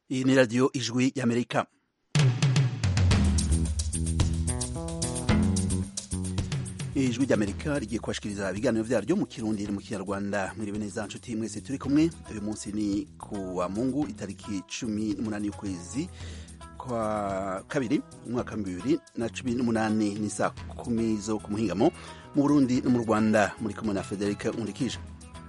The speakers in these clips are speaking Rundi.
Iyi ni radiyo ijwi y'Amerika. ijwi ry'amerika rigiye kubashikiriza ibiganiro vyaryo mu kirundi mu kinyarwanda mwiriwe neza nshuti mwese turi kumwe uyu munsi ni ku wa mungu itariki cumi n'umunani y'ukwezi kwa kabiri umwaka wa bibiri na cumi n'umunani ni saa kumi zo ku muhingamo mu burundi no mu rwanda muri kumwe na frederic nkurikije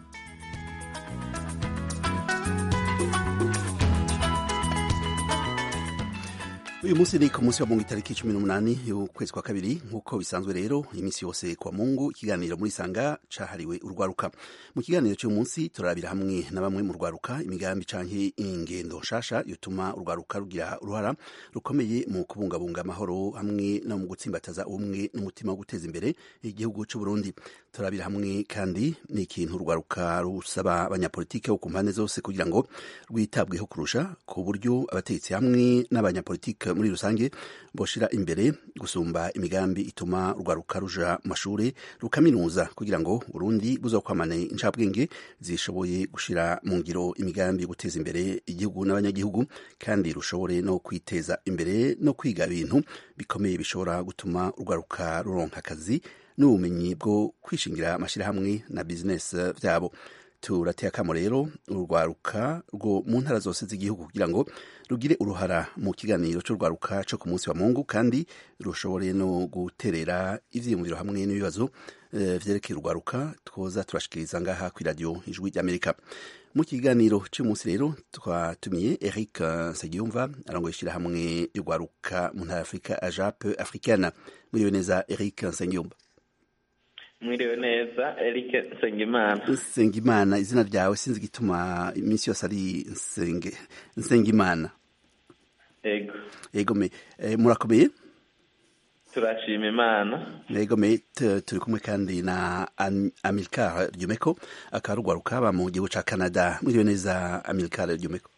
uyu munsi ni ku munsi wa mungu itariki cumi n'umunani y'ukwezi kwa kabiri nk'uko bisanzwe rero iminsi yose kwa mungu ikiganiro muri sanga cahariwe urwaruka mu kiganiro cy'uyu munsi turarabira hamwe na bamwe mu rwaruka imigambi canke ingendo nshasha yotuma urwaruka rugira uruhara rukomeye mu kubungabunga amahoro hamwe no mu gutsimbataza ubumwe n'umutima wo guteza imbere igihugu c'u Burundi turabira hamwe kandi ni ikintu urwaruka rusaba abanyapolitike bo ku mpande zose kugira ngo rwitabweho kurusha ku buryo abategetsi hamwe n'abanyapolitike muri rusange boshira imbere gusumba imigambi ituma urwaruka ruja mu mashuri rukaminuza kugira ngo Burundi buzokwamane incabwenge zishoboye gushira mu ngiro imigambi yo guteza imbere igihugu n'abanyagihugu kandi rushobore no kwiteza imbere no kwiga ibintu bikomeye bishobora gutuma urwaruka ruronka akazi n'ubumenyi bwo kwishingira amashirahamwe na bizinesi vyabo turateye akamo rero urwaruka rwo mu ntara zose z'igihugu kugira ngo rugire uruhara mu kiganiro c'urwaruka co ku munsi wa mungu kandi rushobore no guterera ivyiyumviro hamwe n'ibibazo uh, vyerekeye urwaruka twoza turashikiriza ngaha kw'iradiyo ijwi ry'amerika mu kiganiro c'umunsi rero twatumiye eric nsengiyumva arongoye ishirahamwe y'urwaruka mu ntara afurika ajape africaine muriwe neza eric nsengiyumva mwiriwe neza Eric Nsengimana Nsengimana izina ryawe sinzi gituma iminsi yose ari Nsenge Nsengimana Ego Ego me e, murakomeye turashima Imana Ego me turi kumwe kandi na Amilcar Ryumeko akarugwaruka aba mu gihugu ca Canada mwiriwe neza Amilcar Ryumeko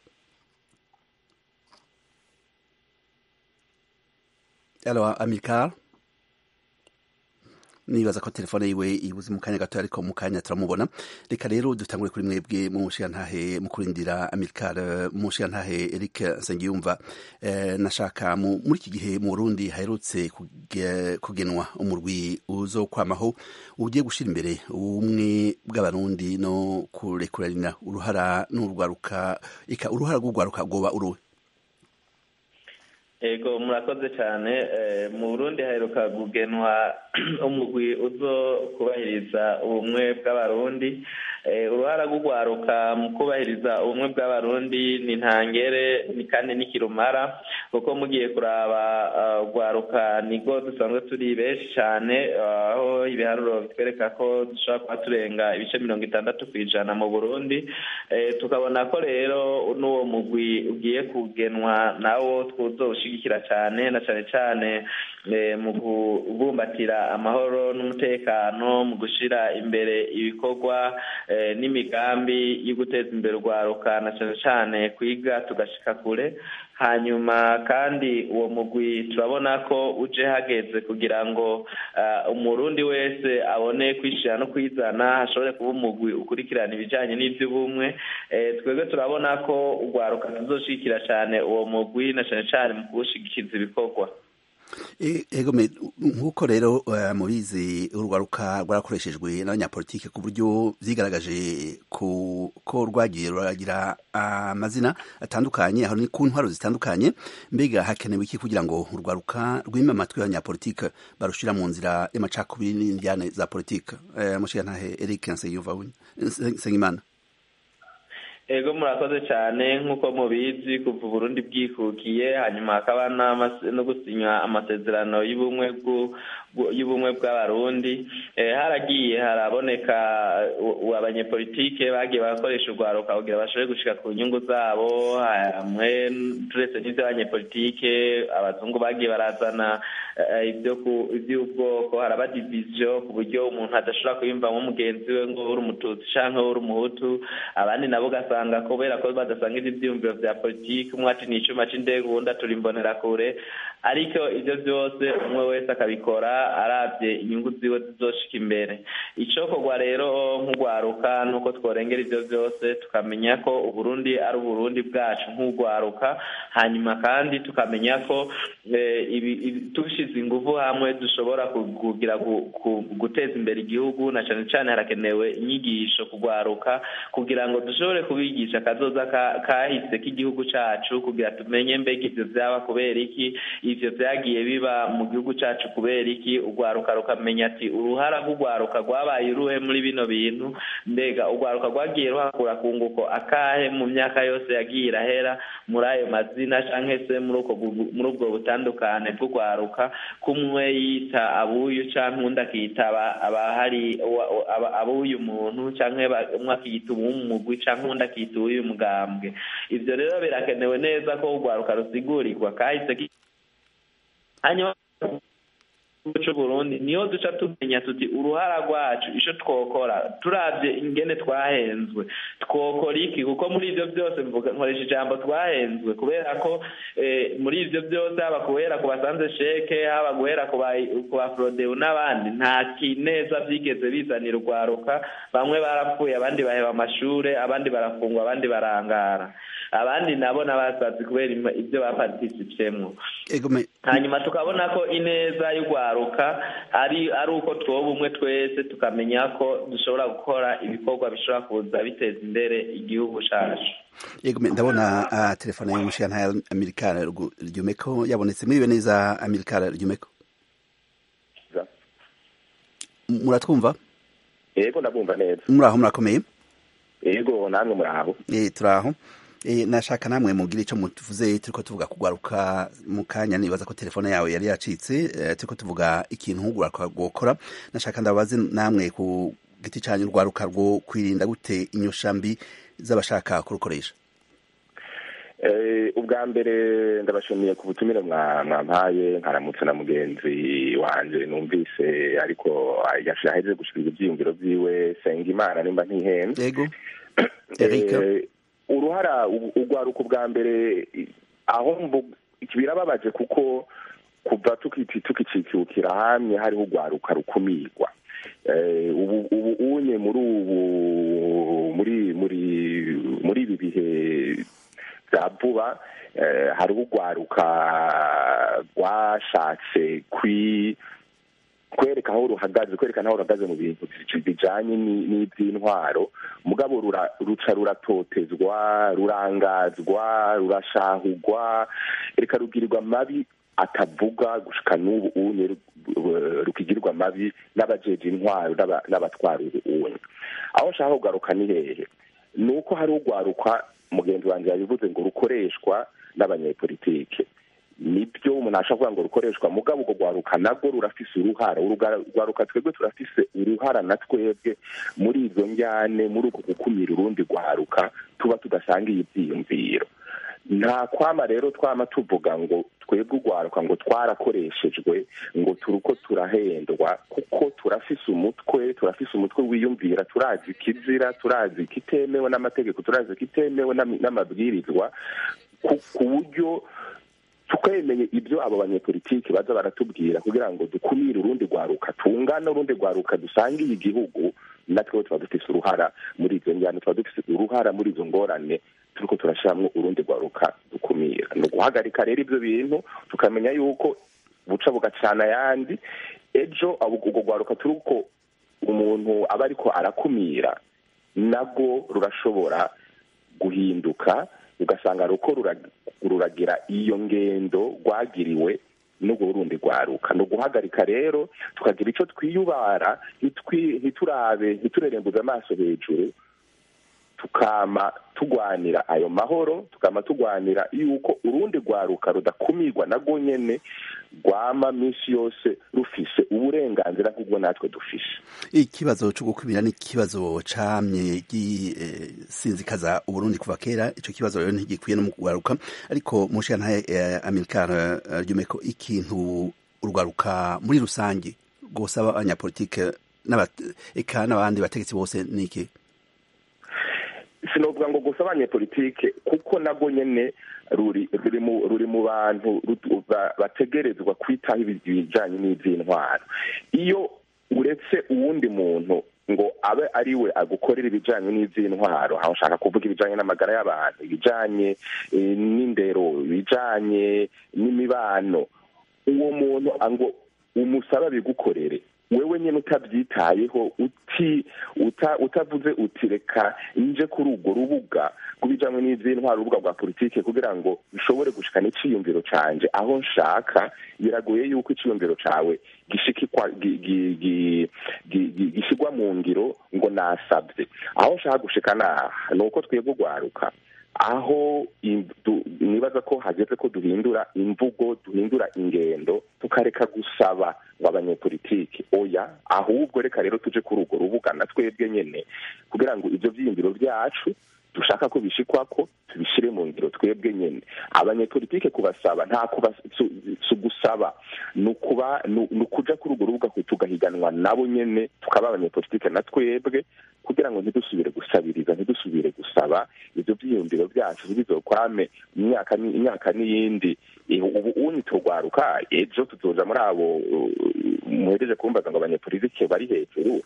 Alors Amilcar nibaza ko telefone yiwe ibuze mu kanya gato ariko mu kanya turamubona reka rero dutangure kuri mwebwe mu nshiyantahe mu kurindira Amilcar mu nshiyantahe Eric Nsengiyumva eh, nashaka muri iki gihe mu Burundi haherutse kugenwa umurwi uzokwamaho ugiye gushira imbere ubumwe bw'abarundi no kurekuranira uruhara n'urwaruka ika uruhara rw'urwaruka rwoba uruhe ego murakoze cyane mu burundi haheruka kugenwa umugwi uzo kubahiriza ubumwe bw'abarundi uruhara rw'urwaruka mu kubahiriza ubumwe bw'abarundi ni ntangere ni kandi n'ikirumara kuko mugiye kuraba urwaruka nigo dusanzwe turi benshi cyane aho ibiharuro bitwereka ko dushobora kuba turenga ibice mirongo itandatu ku ijana mu burundi tukabona ko rero n'uwo mugwi ugiye kugenwa nawo twuzowushyigikira cyane na cyane cyane mu kubumbatira amahoro n'umutekano mu gushyira imbere ibikorwa n'imigambi yo guteza imbere urwaruka na cyane cyane kwiga tugashika kure hanyuma kandi uwo mugwi turabona ko uje hageze kugira ngo umurundi wese abone kwishyira no kwizana hashobore kuba umugwi ukurikirana ibijyanye n'iby'ubumwe twebwe turabona ko urwaruka tuzoshigikira cyane uwo mugwi na cyane cyane mu kuwushigikiza ibikorwa ego nk'uko rero mubizi urwaruka rwarakoreshejwe n'abanyapolitike ku buryo vyigaragaje ko rwagiye ruragira amazina atandukanye aho ni ku ntwaro zitandukanye mbega hakenewe iki kugira ngo urwaruka rwime amatwi y'abanyapolitike barushira mu nzira y'amacakubiri n'indyane za politike mushigantahe eric nsengimana ego murakoze cyane nk'uko mubizi kuva uburundi bwikukiye hanyuma hakaba no gusinya amasezerano y'ubumwe y'ubumwe bw'abarundi haragiye haraboneka abanyepolitike bagiye barakoresha urwaruka kugira bashobore gushika ku nyungu zabo hamwe turetse n'iby'abanyepolitike abazungu bagiye barazana iby'ubwoko haraba diviziyo ku buryo umuntu adashobora kwiyumvamo mugenzi we ngo uri umututsi cyangwa uri umuhutu abandi nabo ugasanga kubera ko badasanga ibyiyumviro bya politiki umwe ati ni icyuma cy'indege uwundi atura imbonerakure ariko ibyo byose umwe wese akabikora arabye inyungu ziwe zizoshika imbere icokorwa rero nk'urwaruka nuko tworengera ibyo byose tukamenya ko uburundi ari uburundi bwacu nk'urwaruka hanyuma kandi tukamenya ko tubishize ingufu hamwe dushobora kugira guteza imbere igihugu na cyane cyane harakenewe inyigisho kugwaruka kugira ngo dushobore kubigisha akazoza kahise k'igihugu cacu kugira tumenye mbega ivyo vyaba kubera iki ivyo vyagiye biba mu gihugu cacu kubera iki urwaruka rukamenya ati uruhara rw'urwaruka rwabaye uruhe muri bino bintu mbega urwaruka rwagiye ruhakura kunguko akahe mu myaka yose yagiye irahera muri ayo mazina canke se muri ubwo butandukane bw'urwaruka kumwe yita abuyu canke undi akita abahari abuyu muntu canke umwe akiyita uw'umugwi canke undi akiyita uw'uyu mugambwe ivyo rero birakenewe neza ko urwaruka rusigurirwa kahise hanyuma c'uburundi niyo duca tumenya tuti uruhara rwacu ico twokora turavye ingene twahenzwe twokora iki kuko muri ivyo byose mvuga nkoresha ijambo twahenzwe kubera ko muri ivyo byose haba guhera ku basanze sheke haba guhera ku ba frodeu n'abandi nta kineza vyigeze bizanira urwaruka bamwe barapfuye abandi baheba amashure abandi barafungwa abandi barangara abandi nabo n'abasazi kubera ibyo bapartisipyemwo hanyuma tukabona ko ineza y'urwaruka ari ari uko twoba umwe twese tukamenya ko dushobora gukora ibikorwa bishobora kuza biteza imbere igihugu cacu yego ndabona uh, telefone y'umushyirantaya amerikana ryumeko yabonetse muriwe neza amerikana ryumeko muratwumva yego ndabumva neza muraho murakomeye yego namwe muraho eh turaho E, nashaka namwe mugira ico mutuvuze turiko tuvuga kugwaruka mu kanya nibaza ko telefone yawe yari yacitse e, turiko tuvuga ikintu ugwaruka gukora nashaka ndabaze namwe ku giti canyu urwaruka rwo kwirinda gute inyoshambi z'abashaka kurukoresha ubwa mbere ndabashimiye ku butumire mwampaye nkaramutse na mugenzi wanje numvise ariko yahejeje gushikiriza ivyiyumviro vyiwe senga imana nimba ntihenze yego Eric uruhara urwaruka ubwa mbere aho birababaje kuko kuva tukicikukira hamwe hariho urwaruka rukumirwa ubu unye muri ubu muri muri muri ibi bihe bya vuba hariho urwaruka rwashatse kwi kwereka aho ruhagaze kwerekana aho ruhagaze mu bintu bijanye n'ivy'intwaro mugabo ruca ruratotezwa rurangazwa rurashahurwa reka rugirirwa mabi atavuga gushika n'ubu unye rukigirirwa mabi n'abajeje intwaro n'abatwara unye aho nshaka kugaruka ni hehe ni uko hari urwaruka mugenzi wanjye yabivuze ngo rukoreshwa n'abanyepolitike nibyo umuntu ashobora kuvuga ngo rukoreshwa mugabo urwo rwaruka nabwo rurafise uruhara urwaruka twebwe turafise uruhara na twebwe muri izo njyane muri uko gukumira urundi rwaruka tuba tudasangiye ibyiyumviro nta kwama rero twama tuvuga ngo twebwe urwaruka ngo twarakoreshejwe ngo turuko turahendwa kuko turafise umutwe turafise umutwe wiyumvira turazi ikizira turazi ikitemewe n'amategeko turazi ikitemewe n'amabwirizwa ku buryo tukemenye ibyo abo banyepolitiki baza baratubwira kugira ngo dukumire urundi rwaruka tungana urundi rwaruka dusangiye igihugu natwe tuba dufise uruhara muri izo njyana tuba dufise uruhara muri izo ngorane turiko turashiramwo urundi rwaruka dukumira ni uguhagarika rero ibyo bintu tukamenya yuko buca bugacana ayandi ejo urwo rwaruka turuko umuntu aba ariko arakumira nabwo rurashobora guhinduka ugasanga ruko ruragira iyo ngendo rwagiriwe n'ubwo rundi rwaruka ni uguhagarika rero tukagira icyo twiyubara ntiturabe ntiturerembuze amaso hejuru tukama tugwanira ayo mahoro tukama tugwanira yuko urundi rwaruka rudakumirwa narwo nyene rwama minsi yose rufise uburenganzira nk'ubwo natwe dufise ikibazo cyo gukumira ni ikibazo camye gisinzikaza uburundi kuva kera ico kibazo rero ntigikwiye no mu kugaruka ariko mushiyantahe amerikana ryumeko ikintu urwaruka muri rusange rwosaba abanyapolitike eka n'abandi bategetsi bose ni iki sinovuga ngo gusa abanyepolitike kuko nabwo nyene ruri ruri mu ruri mu bantu ru- ba- bategerezwa kwitaho ibi- ibijanye n'ivy'intwaro iyo uretse uwundi muntu ngo abe ari we agukorera ibijanye n'ivy'intwaro aho nshaka kuvuga ibijanye n'amagara y'abantu ibijanye eh, n'indero ibijanye n'imibano uwo muntu ngo umusaba bigukorere wewe nyine utabyitayeho uti uta, utavuze uti reka nje kuri urwo rubuga kubijamwe n'ivy'intwaro urubuga rwa politike kugira ngo nshobore gushikana iciyumviro canje aho nshaka biragoye yuko iciyumviro cawe gishikikwa gi- gi- gi- gi- gi- gishigwa mu ngiro ngo nasabye aho nshaka gushika naha ni uko twebwe urwaruka aho i- du- nibaza ko hageze ko duhindura imvugo duhindura ingendo tukareka gusaba ngo abanyepolitiki oya ahubwo reka rero tuje kuri urwo rubuga na twebwe nyene kugira ngo ivyo vyiyumviro vyacu dushaka ko bishikwako tubishire mu ngiro twebwe nyene abanyepolitike kubasaba nta kuba su- su gusaba ni ukuba ni ni ukuja kuri urwo rubuga tugahiganwa nabo nyene tukaba abanyepolitike na twebwe kugira ngo ntidusubire gusabiriza ntidusubire gusaba ivyo vyiyumviro vyacu bizokwame imyaka ni- imyaka n'iyindi Eh, ubu unyi turwaruka ejo tuzoja muri abo uh, muhejeje kumbaza ngo abanyepolitike bari hejuru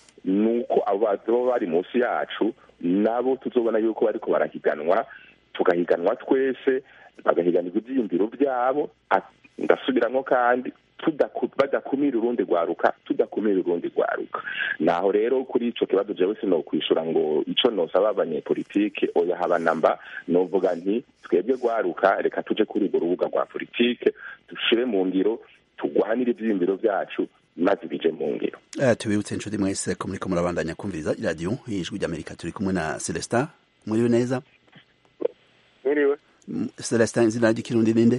nuko abo bazoba bari munsi yacu nabo tuzobona yuko bariko barahiganwa tugahiganwa twese bagahiganirwa ivyiyumviro vyabo at- ndasubiramwo kandi tudaku- badakumira urundi rwaruka tudakumira urundi rwaruka naho rero kuri ico kibazo jewe sinokwishura ngo ico nosaba abanyepolitike oya haba namba novuga nti twebwe rwaruka reka tuje kuri urwo rubuga rwa politike dushire mu ngiro tugwanire ivyiyumviro vyacu maze bije mu ngiro Eh, tubibutse inshuti mwese ko muriko murabandanya kumviriza iradiyo ijwi ry'amerika turi kumwe na celestin muriwe neza mwiriwe M- celestin izina ry'ikirundi ninde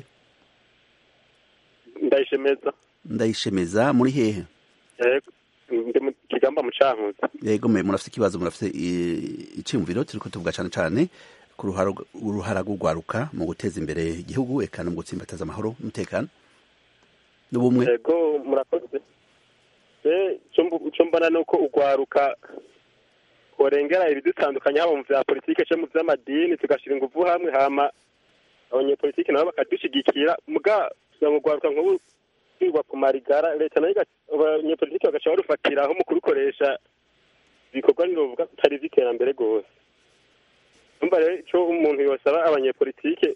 ndayishemeza ndayishemeza muri hehe yego ndi mu kigamba mu cankuzo yego mwe murafite ikibazo murafite i- iciyumviro turiko tuvuga cane cane ku ruhara uruhara rw'urwaruka mu guteza imbere igihugu eka no mu gutsimbataza amahoro n'umutekano n'ubumwe yego murakoze Eh, ico mbu- ico mbona ni uko urwaruka korengera ibidutandukanya haba mu vya politike canke mu vy'amadini tugashira inguvu hamwe hama abanyepolitike nabo bakadushigikira muga kugira ngo urwaruka nk'ubu rwigwa ku marigara leta nayo iga- abanyepolitike bagaca barufatiraho mu kurukoresha ibikorwa nirovuga bitari ivy'iterambere rwose umva rero ico umuntu yosaba abanyepolitike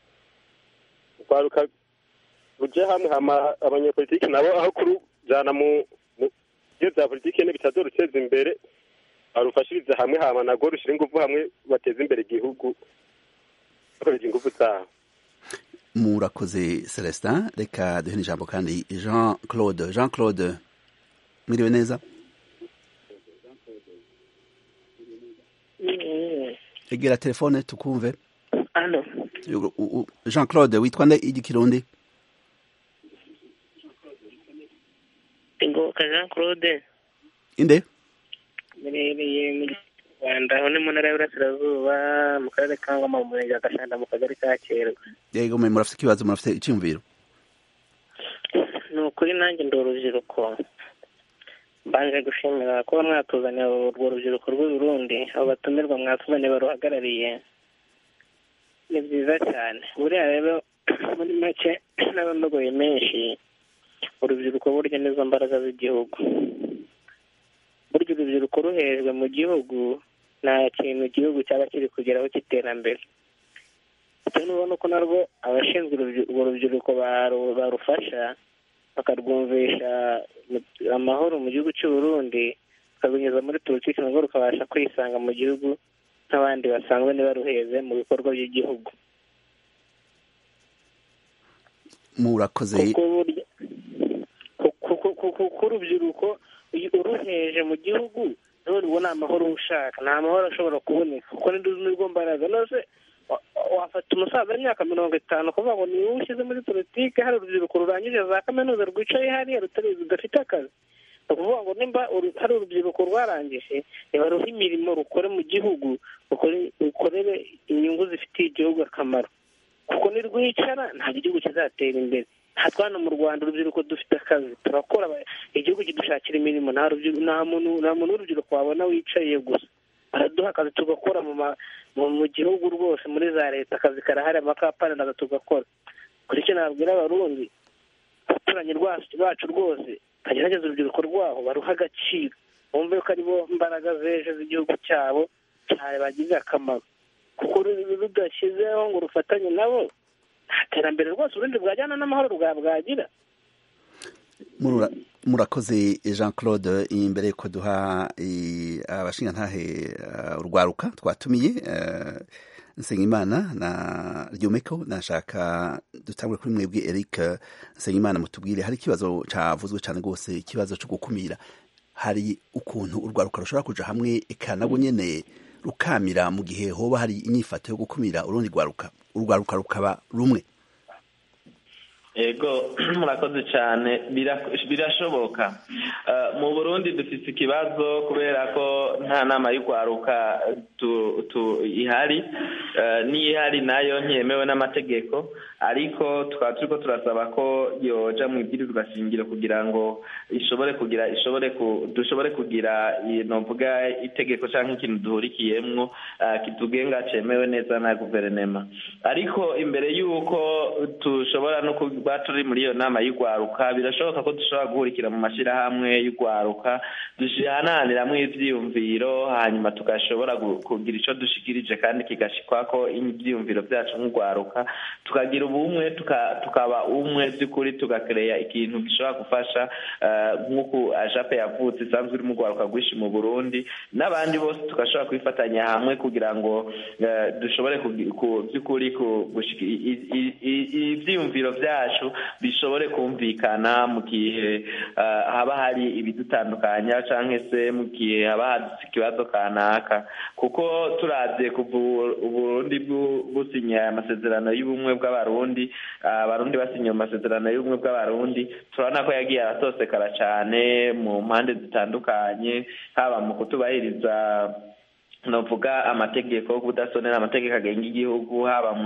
urwaruka ruje hamwe hama abanyepolitike nabo aho kurujana mu mu- iyo vya politike ne bitazoruteza imbere barufashirize hamwe hama nago rushira inguvu hamwe bateze imbere igihugu bakoresha inguvu zabo murakoze celestin reka duhe n'ijambo kandi jean claude jean claude mwiriwe neza egera telefone tukumve Alo, U- u- jean claude witwa nde igikirundi Ngoboka Jean Claude inde mbereye mu Rwanda aho ni mu ntara y'Iburasirazuba mu karere ka Ngoma mu murenge wa Gashanda mu kagari ka Kerwa yego mwe murafite ikibazo murafite iciyumviro ni ukuri nanjye ndi urubyiruko mbanje gushimira kuba mwatuzaniye urwo rubyiruko rw'u Burundi abo batumirwa mwatuzaniye baruhagarariye ni byiza cyane buriya rero muri make n'abandogoye menshi urubyiruko burya nizo mbaraga z'igihugu burya urubyiruko ruhejwe mu gihugu nta kintu igihugu cyaba kiri kugeraho cy'iterambere icyo nubona uko narwo abashinzwe urubyi- urwo rubyiruko baru- barufasha bakarwumvisha mu- amahoro mu gihugu cy'u Burundi bakabinyuza muri politiki narwo rukabasha kwisanga mu gihugu nk'abandi basanzwe ntibaruheze mu bikorwa by'igihugu murakoze kuko burya ku- ku- ku- ku- ku urubyiruko iyo uruheje mu gihugu niho rubona amahoro ushaka nta mahoro ashobora kuboneka kuko nirwo mbaraga nose wa- wafata umusaza w'imyaka mirongo itanu kuvuga ngo niwe ushyize muri politiki hari urubyiruko rurangije za kaminuza rwicaye hariya rutari rudafite akazi ni ukuvuga ngo nimba uru- hari urubyiruko rwarangije nibaruhe imirimo rukore mu gihugu rukore- rukorere inyungu zifitiye igihugu akamaro kuko nirwicara ntabwo igihugu kizatera imbere nta twana mu rwanda urubyiruko dufite akazi turakora aba- igihugu kidushakira imirimo nta rubyiru- nta muntu nta muntu w'urubyiruko wabona wicaye gusa baraduha akazi tugakora mu gihugu rwose muri za leta akazi karahari amakampani nazo tugakora kuri icyo nabwira abarundi abaturanyi bacu rwose bagerageza urubyiruko rwaho baruha agaciro bumve ko aribo mbaraga z'ejo z'igihugu cyabo cyane bagirira akamaro kuko rudashyizeho ngo rufatanye nabo nta terambere rwose urundi bwajyana n'amahoro bwagira murakoze jean claude imbere yuko duha abashingantahe urwaruka twatumiye nsengimana na ryomeko nashaka dutangure kuri mwebwe eric nsengimana mutubwire hari ikibazo cyavuzwe cyane rwose ikibazo cyo gukumira hari ukuntu urwaruka rushobora kuja hamwe eka nabwo nyene rukamira mu gihe hoba hari inyifato yo gukumira urundi rwaruka urwaruka rukaba rumwe ego murakoze cyane birashoboka mu burundi dufite ikibazo kubera ko nta nama y'urwaruka ihari n'iyo ihari nayo ntiyemewe n'amategeko ariko tukaba turi ko turasaba ko yoja mu ibwirizwa shingiro kugira ngo ishobore kugira ishobore dushobore kugira novuga itegeko cyangwa ikintu duhurikiyemwo kitugenga cemewe neza na guverinema ariko imbere y'uko tushobora no kuba turi muri iyo nama y'urwaruka birashoboka ko dushobora guhurikira mu mashyirahamwe y'urwaruka duhananiramwo ivyiyumviro hanyuma tugashobora kugira ico dushikirije kandi kigashikwako ivyiyumviro vyacu nk'urwaruka tukagira ubumwe tukaba umwe by'ukuri tugakereya ikintu gishobora gufasha nk'uku ajape yavutse isanzwe iri mu rwaruka rwinshi mu burundi n'abandi bose tugashobora kwifatanya hamwe kugira ngo dushobore by'ukuri ibyiyumviro byacu bishobore kumvikana mu gihe haba hari ibidutandukanya cyangwa se mu gihe haba hadutse ikibazo kanaka kuko turabye kuva uburundi businya amasezerano y'ubumwe bw'abarundi abarundi basinye amasezerano y'ubumwe bw'abarundi turabona ko yagiye aratosekara cyane mu mpande zitandukanye haba mu kutubahiriza novuga amategeko kudasonera amategeko agenga igihugu haba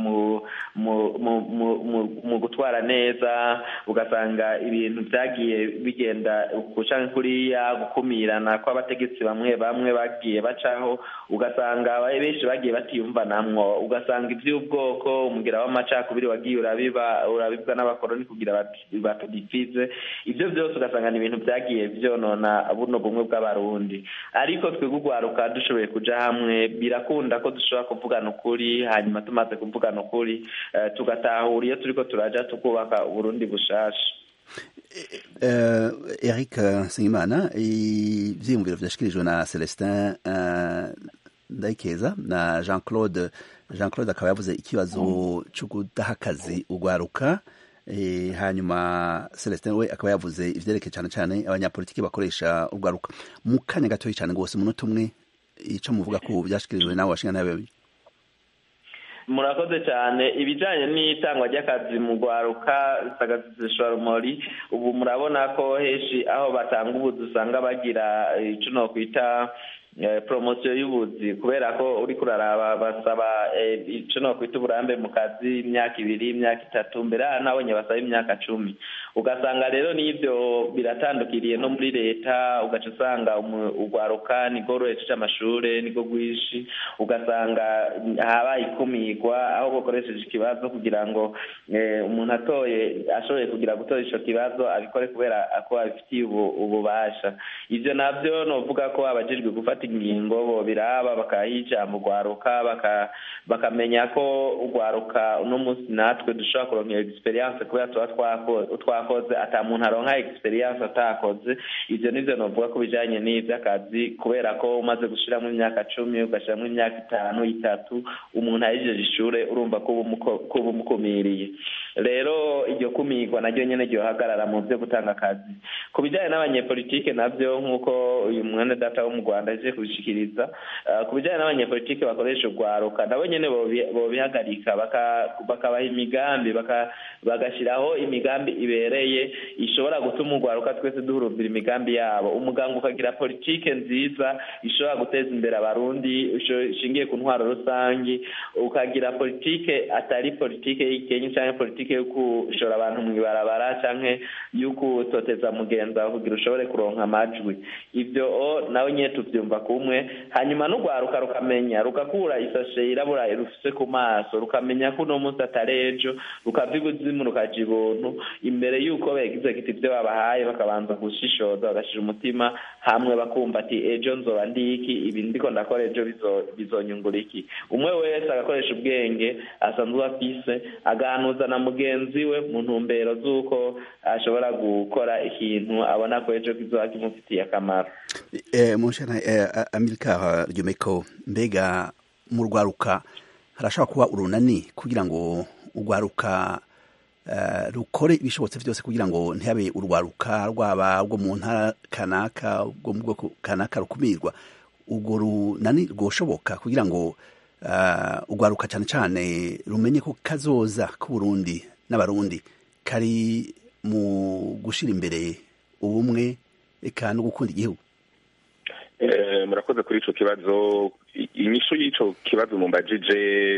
mu gutwara neza ugasanga ibintu byagiye bigenda guca kuriya gukumirana kw'abategetsi bamwe bamwe bagiye bacaho ugasanga benshi bagiye batiyumvanamwo ugasanga iby'ubwoko umugira w'amacakubiri wagiye urabiba urabibwa n'abakoroni kugira batudifize ibyo byose ugasanga ni ibintu byagiye byonona buno bumwe bw'abarundi ariko twebwe urwaruka dushoboye kuja hamwe birakunda ko dushobora kuvugana ukuri hanyuma tumaze kuvugana ukuri tugatahura iyo turiko turaja tukubaka uburundi bushasha eric nsengimana ivyiyumviro vyashikirijwe na celestin ndayikeza na jean claude jean claude akaba yavuze ikibazo co kudaha akazi urwaruka hanyuma celestin we akaba yavuze ivyerekeye cane cane abanyapolitiki bakoresha urwaruka mu kanya gatoyi cane rwose umunota umwe ico muvuga ko byashikirijwe nawe washinga nawe murakoze cyane ibijyanye n'itangwa ry'akazi mu rwaruka rumori ubu murabona ko henshi aho batanga ubuzi usanga bagira icyo nokwita poromosiyo y'ubuzi kubera ko uri kuraraba basaba icyo nokwita uburambe mu kazi imyaka ibiri imyaka itatu mbere nabonye basaba imyaka cumi ugasanga rero n'ibyo biratandukiriye no muri leta ugaca usanga urwaruka nirwo ruhejeje amashuri nirwo rwinshi ugasanga habaye ikumirwa aho bakoresheje ikibazo kugira ngo umuntu atoye ashoboye kugira gutora icyo kibazo abikore kubera ko abifitiye ububasha ibyo nabyo ni uvuga ko abajijwe gufata ingingo bo biraba bakaha ijambo urwaruka bakamenya ko urwaruka uno munsi natwe dushobora kuronka iyo egisperiyanse kubera tuba twakoze ata muntu aronka egisperiyanse atakoze ibyo nibyo novuga ko bijanye n'ivy'akazi kubera ko umaze gushiramo imyaka cumi ugashiramwo imyaka itanu itatu umuntu ahejeje ishure urumva ko uba umukumiriye rero iryo kumirwa naryo nyene ryohagarara mu vyo gutanga akazi ku bijanye n'abanyepolitike navyo nk'uko uyu mwene data wo mu rwanda aje kubishikiriza ku bijanye n'abanyepolitike bakoresha urwaruka nabo nyene bobihagarika bakabaha imigambi bagashyiraho imigambi ibereye ishobora gutuma urwaruka twese duhurumbira imigambi yabo umuganga ukagira politike nziza ishobora guteza imbere abarundi ishingiye ku ntwaro rusange ukagira politike atari politike y'ikenye cyangwa politike yo gushora abantu mu ibarabara cyangwa yo gutoteza mugenzi wawe kugira ushobore kuronka amajwi ibyo nawe nyine tubyumva kumwe hanyuma n'urwaruka rukamenya rugakura isashe yirabura rufise ku maso rukamenya ko uno munsi atari ejo rukava ibuzimu rukaja ibuntu imbere y'uko begize kiti ibyo babahaye bakabanza gushishoza bagashira umutima hamwe bakumva ati ejo nzoba ndiki ibi ndiko ndakora ejo bizonyungura iki umwe wese agakoresha ubwenge asanzwe afise agahanuza na mugenzi we mu ntumbero z'uko ashobora gukora ikintu abona ko ejo kizoba kimufitiye akamaro munshana amerika ryomeko mbega mu rwaruka harashobora kuba urunani kugira ngo urwaruka rukore ibishobotse byose kugira ngo ntihabe urwaruka rwaba rwo mu ntara kanaka rwo mu bwoko kanaka rukumirwa urwo runani rwoshoboka kugira ngo urwaruka cyane cyane rumenye ko kazoza k'uburundi n'abarundi kari mu gushyira imbere ubumwe eka no gukunda igihugu murakoze kuri icyo kibazo inyishu y'icyo kibazo mumbajije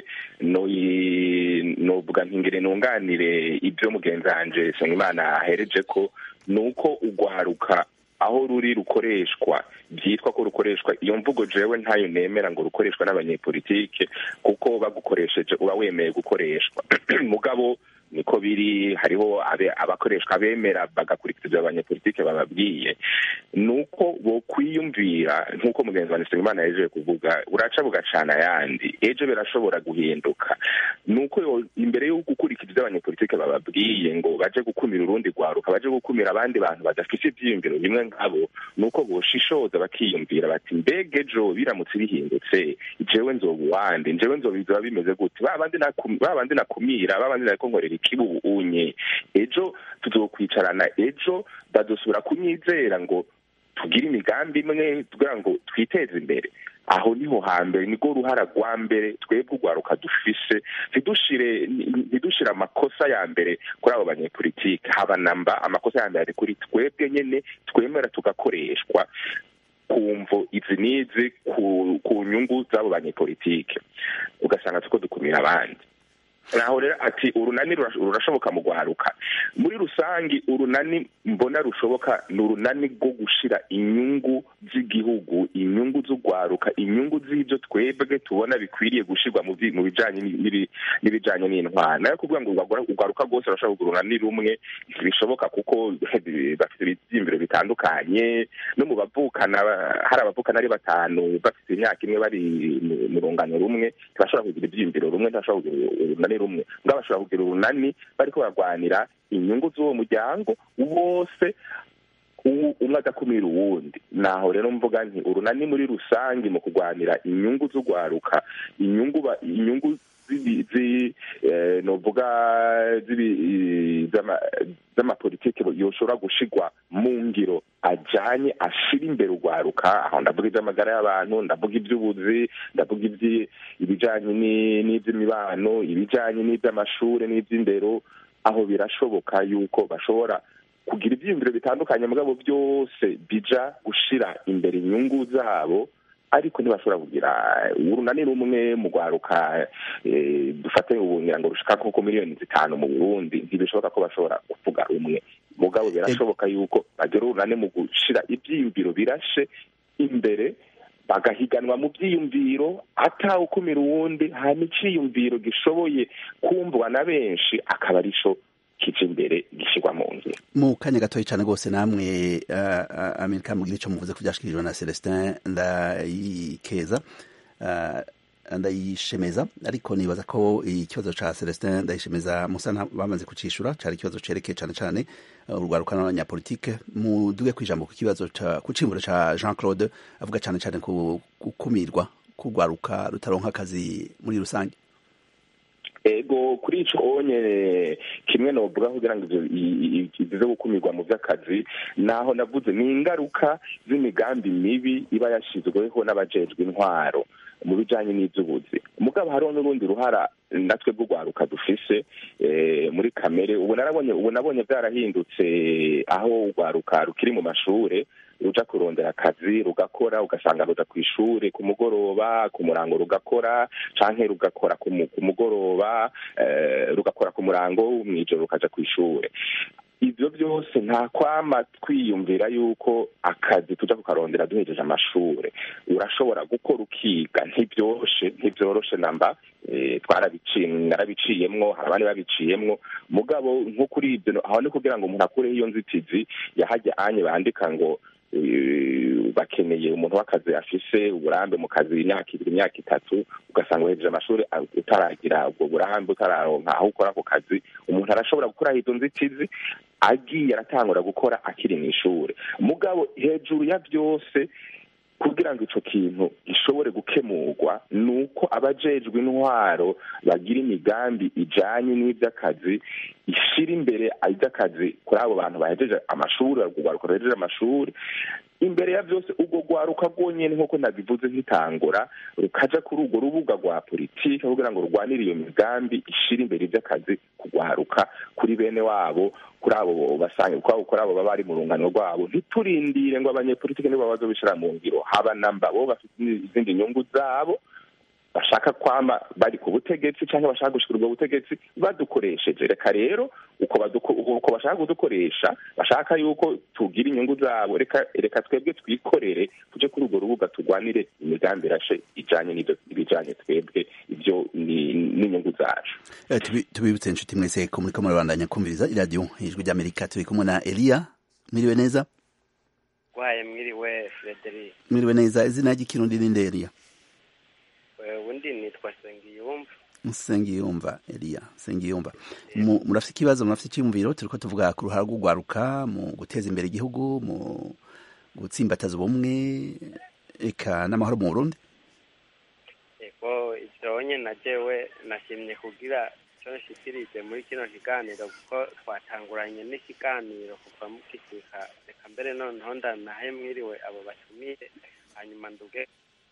novuga ntingire nunganire ibyo mugenzi wanjye Nsengimana ahereje ko ni uko urwaruka aho ruri rukoreshwa byitwa ko rukoreshwa iyo mvugo jewe ntayo nemera ngo rukoreshwa n'abanyepolitike kuko bagukoresheje uba wemeye gukoreshwa mugabo niko biri hariho abakoreshwa abemera bagakurikiza ibyo abanyepolitike bababwiye ni uko bokwiyumvira nk'uko mugenzi wa Nsengimana yaje kuvuga uraca bugacana ayandi ejo birashobora guhinduka ni uko imbere yo gukurikiza ibyo abanyepolitike bababwiye ngo baje gukumira urundi rwaruka baje gukumira abandi bantu badafite ibyiyumviro bimwe nkabo ni uko boshishoza bakiyumvira bati mbega ejo biramutse bihindutse jewe nzoba uwandi jewe nzoba bizoba bimeze gute ba bandi nakumira ba bandi nariko nkorera ikibu unye ejo tuzokwicarana ejo badusubira kunyizera ngo tugire imigambi imwe kugira ngo twiteze imbere aho niho hambere nirwo ruhara rwa mbere twebwe urwaruka dufise ntidushire ntidushire amakosa ya mbere kuri abo banyepolitike haba namba amakosa ya mbere ari kuri twebwe nyene twemera tugakoreshwa ku mvo izi n'izi ku nyungu z'abo banyepolitike ugasanga tuko dukumira abandi naho rero ati urunani rurashoboka mu rwaruka muri rusange urunani mbona rushoboka ni urunani rwo gushira inyungu z'igihugu inyungu z'urwaruka inyungu z'ibyo twebwe tubona bikwiriye gushyirwa mu bijyanye n'ibijyanye n'intwara nayo kuvuga ngo urwaruka rwose rurashobora kugura urunani rumwe bishoboka kuko bafite ibyiyumviro bitandukanye no mu bavukana hari abavukana ari batanu bafite imyaka imwe bari mu rungano rumwe ntibashobora kugira ibyiyumviro rumwe ntibashobora kugira urunani rumwe ngo bashobora kugira urunani bariko barwanira inyungu z'uwo muryango wose umwe agakumira uwundi naho rero mvuga nti urunani muri rusange mu kurwanira inyungu z'urwaruka inyungu inyungu novuga z'amapolitike yoshobora gushigwa mu ngiro ajanye ashira imbere urwaruka aho ndavuga iby'amagara y'abantu ndavuga iby'ubuzi ndavuga ibijanye n'iby'imibano ibijanye n'iby'amashure n'iby'indero aho birashoboka yuko bashobora kugira ibyiyumviro bitandukanye mugabo byose bija gushira imbere inyungu zabo ariko ntibashobora kugira urunani rumwe mu rwaruka dufate ubungira ngo rushika nko miliyoni zitanu mu burundi ntibishoboka ko bashobora kuvuga rumwe mugabo birashoboka yuko bagira urunani mu gushira ibyiyumviro birashe imbere bagahiganwa mu byiyumviro atawukumira uwundi hanyuma iciyumviro gishoboye kumvwa na benshi akaba arico kije imbere gishyirwa mu nzira mu kanya gatoya cyane rwose namwe amerika mugira icyo muvuze ko byashikirijwe na celestin ndayikeza ndayishemeza ariko nibaza ko ikibazo ca celestin ndayishemeza musa bamaze kucishura cari ikibazo cerekeye cane cane urwaruka n'abanyapolitike muduge kwijambo ku kibazo ku cimburo ca jean claude avuga cane cane ku gukumirwa k'urwaruka rutaronka akazi muri rusange ego kuri ico onye kimwe novuga kugira ngo ivyo zo gukumirwa mu vy'akazi naho navuze ni ingaruka z'imigambi mibi iba yashizweho n'abajejwe intwaro mu bijanye n'ivy'ubuzi mugabo hariho n'urundi ruhara natwe rw'urwaruka dufise muri kamere ubu narabonye ubu nabonye vyarahindutse aho urwaruka rukiri mu mashure ruja kurondera akazi rugakora ugasanga ruja ku ishure ku mugoroba ku murango rugakora canke rugakora ku mugoroba rugakora ku murango mw'ijoro rukaja ku ishure ibyo byose nta kwama twiyumvira yuko akazi tuja kukarondera duhejeje amashuri urashobora gukora ukiga ntibyoroshe ntibyoroshe namba narabiciyemwo hari abandi babiciyemwo mugabo nko kuri ibyo aho ni kugira ngo umuntu akureho iyo nzitizi yahajya anye bandika ngo bakeneye umuntu w'akazi afise uburambe mu kazi imyaka ibiri imyaka itatu ugasanga uhejeje amashuri utaragira ubwo burambe utararonka aho ukora ako kazi umuntu arashobora gukuraho izo nzitizi agiye aratangura gukora akiri mu ishuri mugabo hejuru ya byose kugira ngo ico kintu gishobore gukemurwa ni uko abajejwe intwaro bagira imigambi ijanye n'ivy'akazi ishira imbere ivy'akazi kuri abo bantu bahejeje amashuri urwaruka ruhejeje amashuri imbere ya byose ubwo rwaruka rwonyene nk'uko nabivuze nk'itangura rukaja kuri urwo rubuga rwa politike kugira ngo rurwanire iyo migambi ishira imbere ivy'akazi kugwaruka kuri bene wabo kuri abo basange kuri abo baba bari mu rungano rwabo ntiturindire ngo abanyepolitike nibo bazobishira mu ngiro haba namba bo bafite izindi nyungu zabo bashaka kwama bari ku butegetsi cyangwa bashaka gushikira ubwo butegetsi badukoresheje reka rero uko bashaka kudukoresha bashaka yuko tugira inyungu zabo reka reka twebwe twikorere tuje kuri urwo rubuga turwanire imigambi irashe ijanye n'ibijanye twebwe ibyo n'inyungu zacu tubibutse inshuti mwese ko muriko murabandanya kumviriza iradiyo ijwi ry'amerika turi kumwe na eliya mwiriwe neza waye mwiriwe frederic mwiriwe neza izina ry'ikirundi ninde eliya ubundi nitwa sengiyumva sengiyumva eliya sengiyumva murafite ikibazo murafite icyumviro turiko tuvuga ku ruhara rw'urwaruka mu guteza imbere igihugu mu gutsimbataza ubumwe eka n'amahoro mu burundi ego ivyo nyene jewe nashimye kugira ico nshikirije muri kino kiganiro kuko twatanguranye n'ikiganiro kuva mukisika reka mbere noneho ndanahe mwiriwe abo batumire hanyuma nduge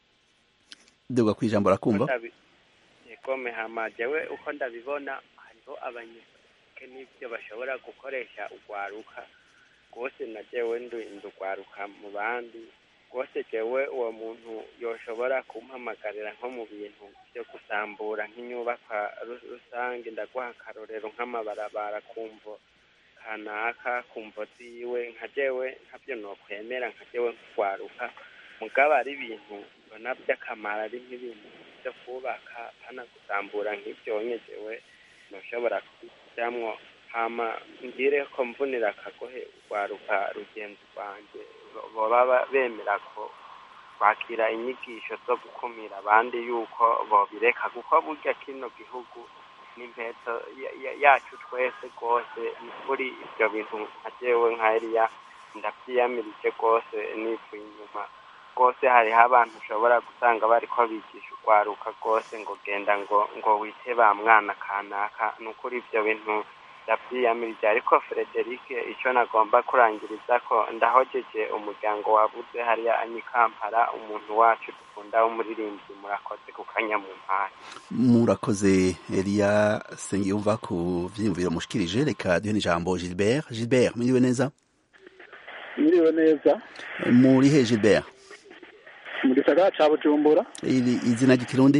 duga kwijambo rakumva egome hama jewe uko ndabibona hariho abanyepolitike n'ivyo bashobora gukoresha urwaruka rwose na jewe ndurwaruka mu bandi rwose jewe uwo muntu yoshobora kumpamagarira nko mu bintu vyo gusambura nk'inyubakwa rusange ndaguha akarorero nk'amabarabara kumvo kanaka kumvo ziwe nka jewe ntavyo nokwemera nka jewe nk'urwaruka mugabo ari ibintu mbona by'akamaro ari nk'ibintu byo kubaka hana gusambura nk'ibyo nyegewe ntushobora kubijyamwo hama ngire ko mvunira akagohe urwaruka rugenzi rwanjye baba bemera ko kwakira inyigisho zo gukumira abandi yuko bobireka kuko burya kino gihugu n'impeto yacu twese rwose kuri ibyo bintu nka jewe nka eliya ndavyiyamirije rwose nivuye inyuma rwose hariho abantu ushobora gusanga bariko bigisha urwaruka rwose ngo genda ngo ngo wite ba mwana kanaka ni ukuri ivyo bintu ndavyiyamirije ariko frederic ico nagomba kurangiriza ko ndahojeje umuryango wabuze hariya anyikampara umuntu wacu dukunda w'umuririmbyi murakoze ku kanya mu mpande murakoze eliya sengiyumva ku vyiyumviro mushikirije reka duhe n'ijambo gilbert gilbert mwiriwe neza mwiriwe neza muri he gilbert mu gisagara ca bujumbura izina ry'ikirundi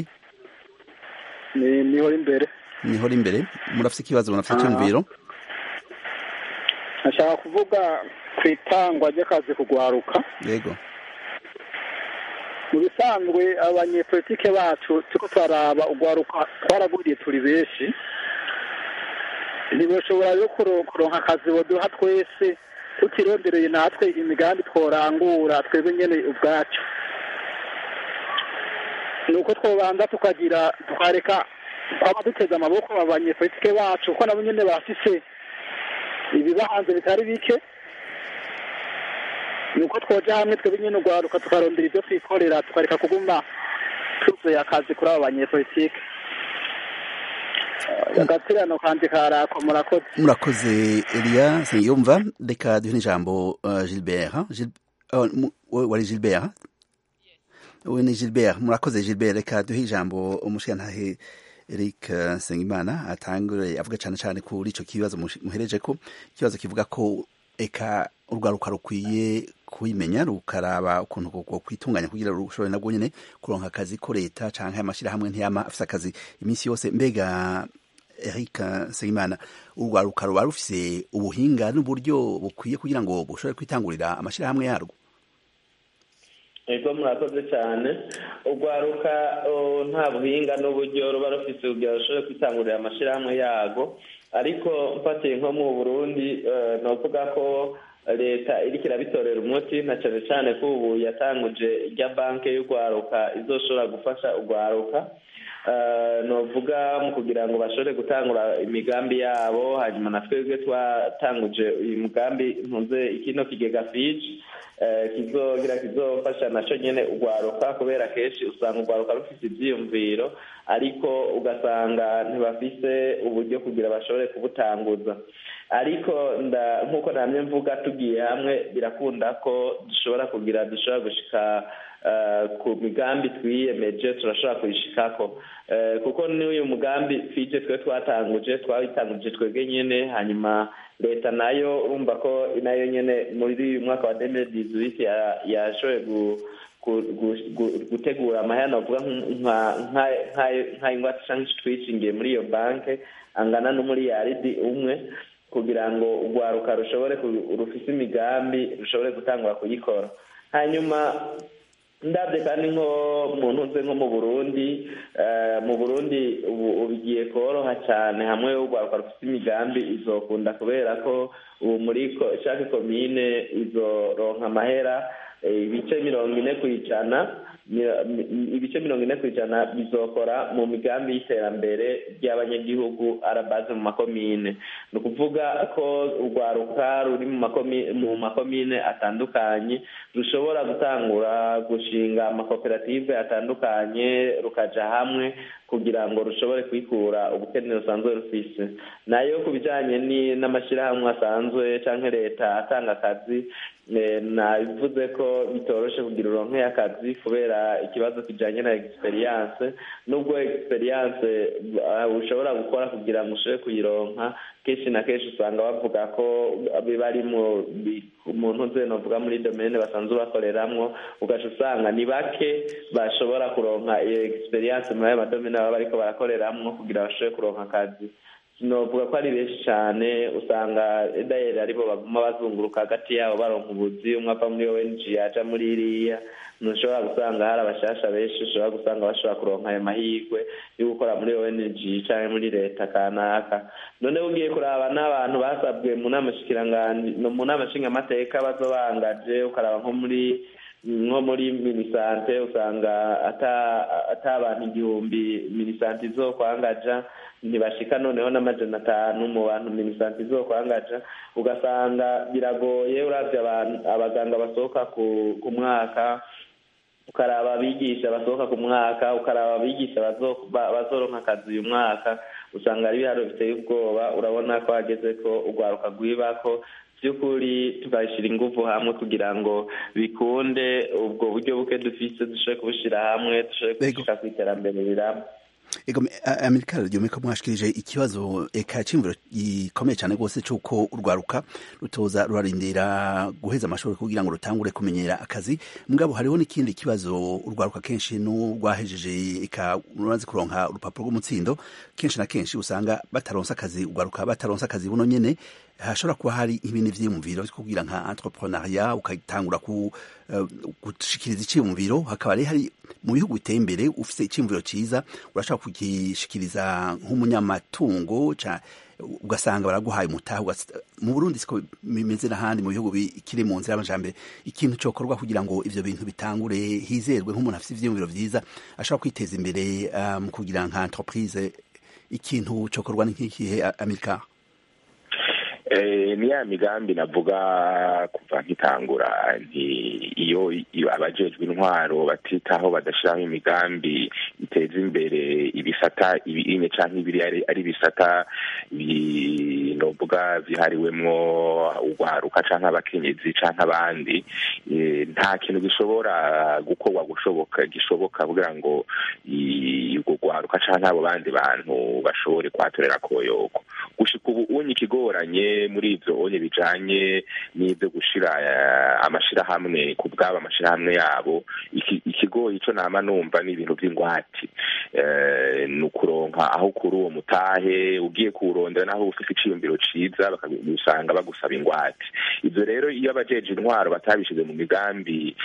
ni niho imbere niho imbere murafite ikibazo murafite icyumviro nashaka kuvuga ku itangwa ry'akazi kugwaruka yego mu bisanzwe abanyepolitike bacu turiko turaraba ugwaruka twaraguriye turi benshi ntibashobora rero kuronka akazi boduha twese tutirondereye natwe imigambi tworangura twebwe nyene ubwacu ni uko twobanza tukagira tukareka twaba duteze amaboko abanyepolitike bacu kuko nabo nyene bafise ibibahanze bitari bike ni uko twoja hamwe twebwe nyene urwaruka tukarondera ivyo twikorera tukareka kuguma tuzuye akazi kuri abo banyepolitike agatirano kanje karako murakoze murakoze eliya sengiyumva reka duhe n'ijambo gilbert wari gilbert we ni gilbert murakoze gilbert reka duhe ijambo umushirantahe eric nsengimana atangure avuga cyane cyane kuri icyo kibazo muhereje ko ikibazo kivuga ko eka urwaruka rukwiye kubimenya rukaraba ukuntu kwitunganya kugira rushobore nabwo nyine kuronka akazi ko leta cyangwa amashyirahamwe ntiyama afite akazi iminsi yose mbega Eric Segimana urwaruka ruba rufise ubuhinga n'uburyo bukwiye kugira ngo bushobore kwitangurira amashirahamwe yarwo ego murakoze cyane urwaruka nta buhinga n'uburyo ruba rufise kugira rushobore kwitangurira amashirahamwe yarwo ariko mfatiye nko mu burundi ni ukuvuga ko leta iriko irabitorera umuti na cyane cyane ko ubu yatanguje irya banki y'urwaruka izoshobora gufasha urwaruka novuga mu kugira ngo bashobore gutangura imigambi yabo hanyuma na twebwe twatanguje uyu mugambi ntuze ikino kigega fiji kizogira kizofasha naco nyene urwaruka kubera kenshi usanga urwaruka rufise ivyiyumviro ariko ugasanga ntibafise uburyo kugira bashobore kubutanguza ariko nk'uko namye mvuga tugiye hamwe birakunda ko dushobora kugira dushobora gushika ku migambi twiyemeje turashobora kuyishikako kuko n'uyu mugambi fije twe twatanguje twawitanguje twebwe nyene hanyuma leta nayo urumva ko nayo nyene muri uyu mwaka wa demire dizuwiti yashoboye gutegura amahera avuga nk'ayingwate canke twishingiye muri iyo banke angana n'umuriyaridi umwe kugira ngo urwaruka rushobore rufise imigambi rushobore gutangura kuyikora hanyuma ndabye kandi nko mu ntuze nko mu burundi mu burundi ubu bigiye koroha cyane hamwe urwaruka rufite imigambi izokunda kubera ko ubu muri shake komine izoronka amahera ibice mirongo ine ku ijana ibice mirongo ine ku ijana bizokora mu migambi y'iterambere ry'abanyagihugu arabaze mu makomine ni ukuvuga ko urwaruka ruri mu makomine atandukanye rushobora gutangura gushinga amakoperative atandukanye rukaja hamwe kugira ngo rushobore kwikura ubukene rusanzwe rufise nayo ku bijanye n'amashyirahamwe asanzwe cyangwa leta atanga akazi nabivuze ko bitoroshe kugira uronke akazi kubera ikibazo kijanye na experience nubwo experience ushobora gukora kugira ngo ushobore kuyironka kenshi na kenshi usanga bavuga ko biba ari mu ntuze novuga muri domene basanzwe bakoreramwo ugaca usanga ni bake bashobora kuronka iyo experience muri ayo madomene baba bariko barakoreramwo kugira bashobore kuronka akazi sinovuga ko ari benshi cyane usanga dayeri aribo baguma bazunguruka hagati yabo baronka ubuzi umwe ava muri ong aja muri iriya ntushobora gusanga hari abashasha benshi ushobora gusanga bashobora kuronka ayo mahirwe yo gukora muri ong cyangwa muri leta kanaka none ugiye kuraba n'abantu basabwe mu nama mu nama nshingamateka bazo bangaje ukaraba nko muri nko muri minisante usanga ata abantu igihumbi minisante izokwangaja ntibashika noneho n'amajana atanu mu bantu minisante izokwangaja ugasanga biragoye uravye abaganga basohoka ku mwaka ukaraba abigisha basohoka ku mwaka ukaraba abigisha bazoronka akazi uyu mwaka usanga ari ibiharo biteye ubwoba urabona ko hageze ko urwaruka rwibako by'ukuri tugashyira ingufu hamwe kugira ngo bikunde ubwo buryo buke dufise dushobore kubushyira hamwe dushobore gushika ku iterambere riramba ego amerika ryome ko mwashikirije ikibazo eka cimviro gikomeye cyane rwose cy'uko urwaruka rutoza rurarindira guheza amashuri kugira ngo rutangure kumenyera akazi mugabo hariho n'ikindi kibazo urwaruka kenshi n'urwahejeje eka rumaze kuronka urupapuro rw'umutsindo kenshi na kenshi usanga bataronsa akazi urwaruka bataronsa akazi buno nyene hashobora kuba hari ibindi vyiyumviro vyo kugira nka entrepreneuria ukatangura ku uh, gushikiriza iciyumviro hakaba rero hari mu bihugu biteye imbere ufise iciyumviro ciza urashobora kugishikiriza nk'umunyamatungo ugasanga baraguhaye umutaha mu Burundi siko bimeze n'ahandi mu bihugu bikiri mu nzira y'amajambere ikintu cokorwa kugira ngo ivyo bintu bitangure hizerwe nk'umuntu afise ivyiyumviro vyiza ashobora kwiteza imbere mu um, kugira nka entreprise ikintu cokorwa ni nk'ikihe Amerika ni ya migambi navuga kuva nkitangura nti iyo abajejwe intwaro batitaho badashiraho imigambi iteza imbere ibisata ibinye canke ibiri ari ibisata novuga vyihariwemwo urwaruka canke abakenyezi canke abandi nta kintu gishobora gukorwa gushoboka gishoboka kugira ngo urwo rwaruka canke abo bandi bantu bashobore kwatorera koyoko gushika ubu unye ikigoranye muri ivyo onye bijanye n'ivyo gushira amashirahamwe ku bwabo amashirahamwe yabo ikigoyi ico nama numva ni ibintu vy'ingwati ni ukuronka aho kuri uwo mutahe ugiye kuwurondera naho ufite iciyumviro ciza bakagusanga bagusaba ingwate ivyo rero iyo abajeje intwaro batabishize mu migambi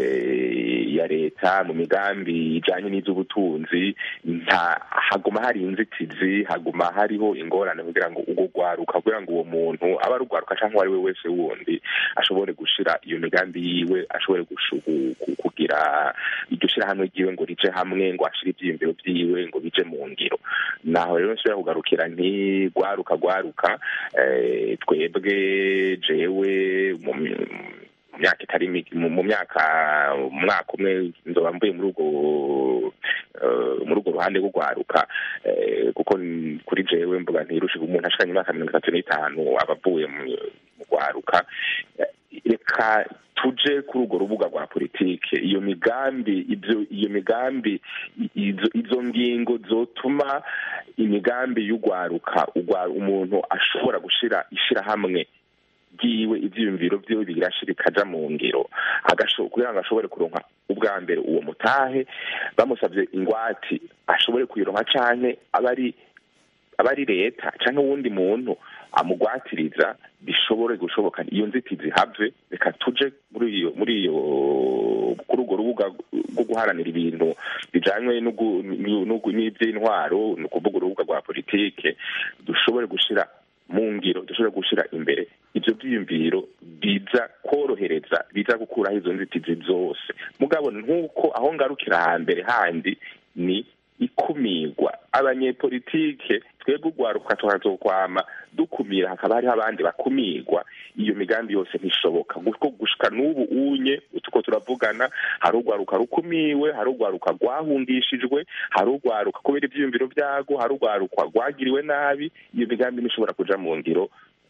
ya leta mu migambi ijanye n'ivy'ubutunzi nta haguma hari inzitizi haguma hariho ingorane kugira ngo ubwo rwaruka kugira ngo uwo muntu aba ari urwaruka cyangwa uwo ari we wese wundi ashobore gushira iyo migambi yiwe ashobore kugira iryo shirahamwe ryiwe ngo rije hamwe ngo ashire ivyiyumviro vyiwe ngo bije mu ngiro naho rero nshobora kugarukira nti rwaruka rwaruka twebwe jewe mu myaka itari mu myaka umwaka umwe nzoba mvuye muri urwo muri urwo ruhande rwo rwaruka kuko kuri jewe mvuga ntirushe umuntu ashikanye imyaka mirongo itatu n'itanu aba avuye mu rwaruka reka tuje kuri urwo rubuga rwa politike iyo migambi ibyo iyo migambi izo ngingo zotuma imigambi y'urwaruka umuntu ashobora gushira ishyirahamwe bwiwe ivyiyumviro vyiwe birashira ikaja mu ngiro kugira ngo ashobore kuronka ubwa mbere uwo mutahe bamusavye ingwati ashobore kuyironka canke abari abari leta canke uwundi muntu amugwatiriza bishobore gushoboka iyo nzitizi have reka tuje muri iyo muri iyo kuri urwo rubuga rwo guharanira ibintu bijanywe n'ivy'intwaro ni ukuvuga urubuga rwa politike dushobore gushira mu ngiro dushobora gushyira imbere ibyo byiyumviro biza korohereza biza gukuraho izo nzitizi zose mugabo nk'uko aho ngarukira hambere handi ni ikumirwa abanyepolitike twebwe urwaruka tukazokwama dukumira hakaba hariho abandi bakumirwa iyo migambi yose ntishoboka kuko gushika n'ubu unye tuko turavugana hari urwaruka rukumiwe hari urwaruka rwahungishijwe hari urwaruka kubera ivyiyumviro vyago hari urwaruka rwagiriwe nabi iyo migambi ntishobora kuja mu ngiro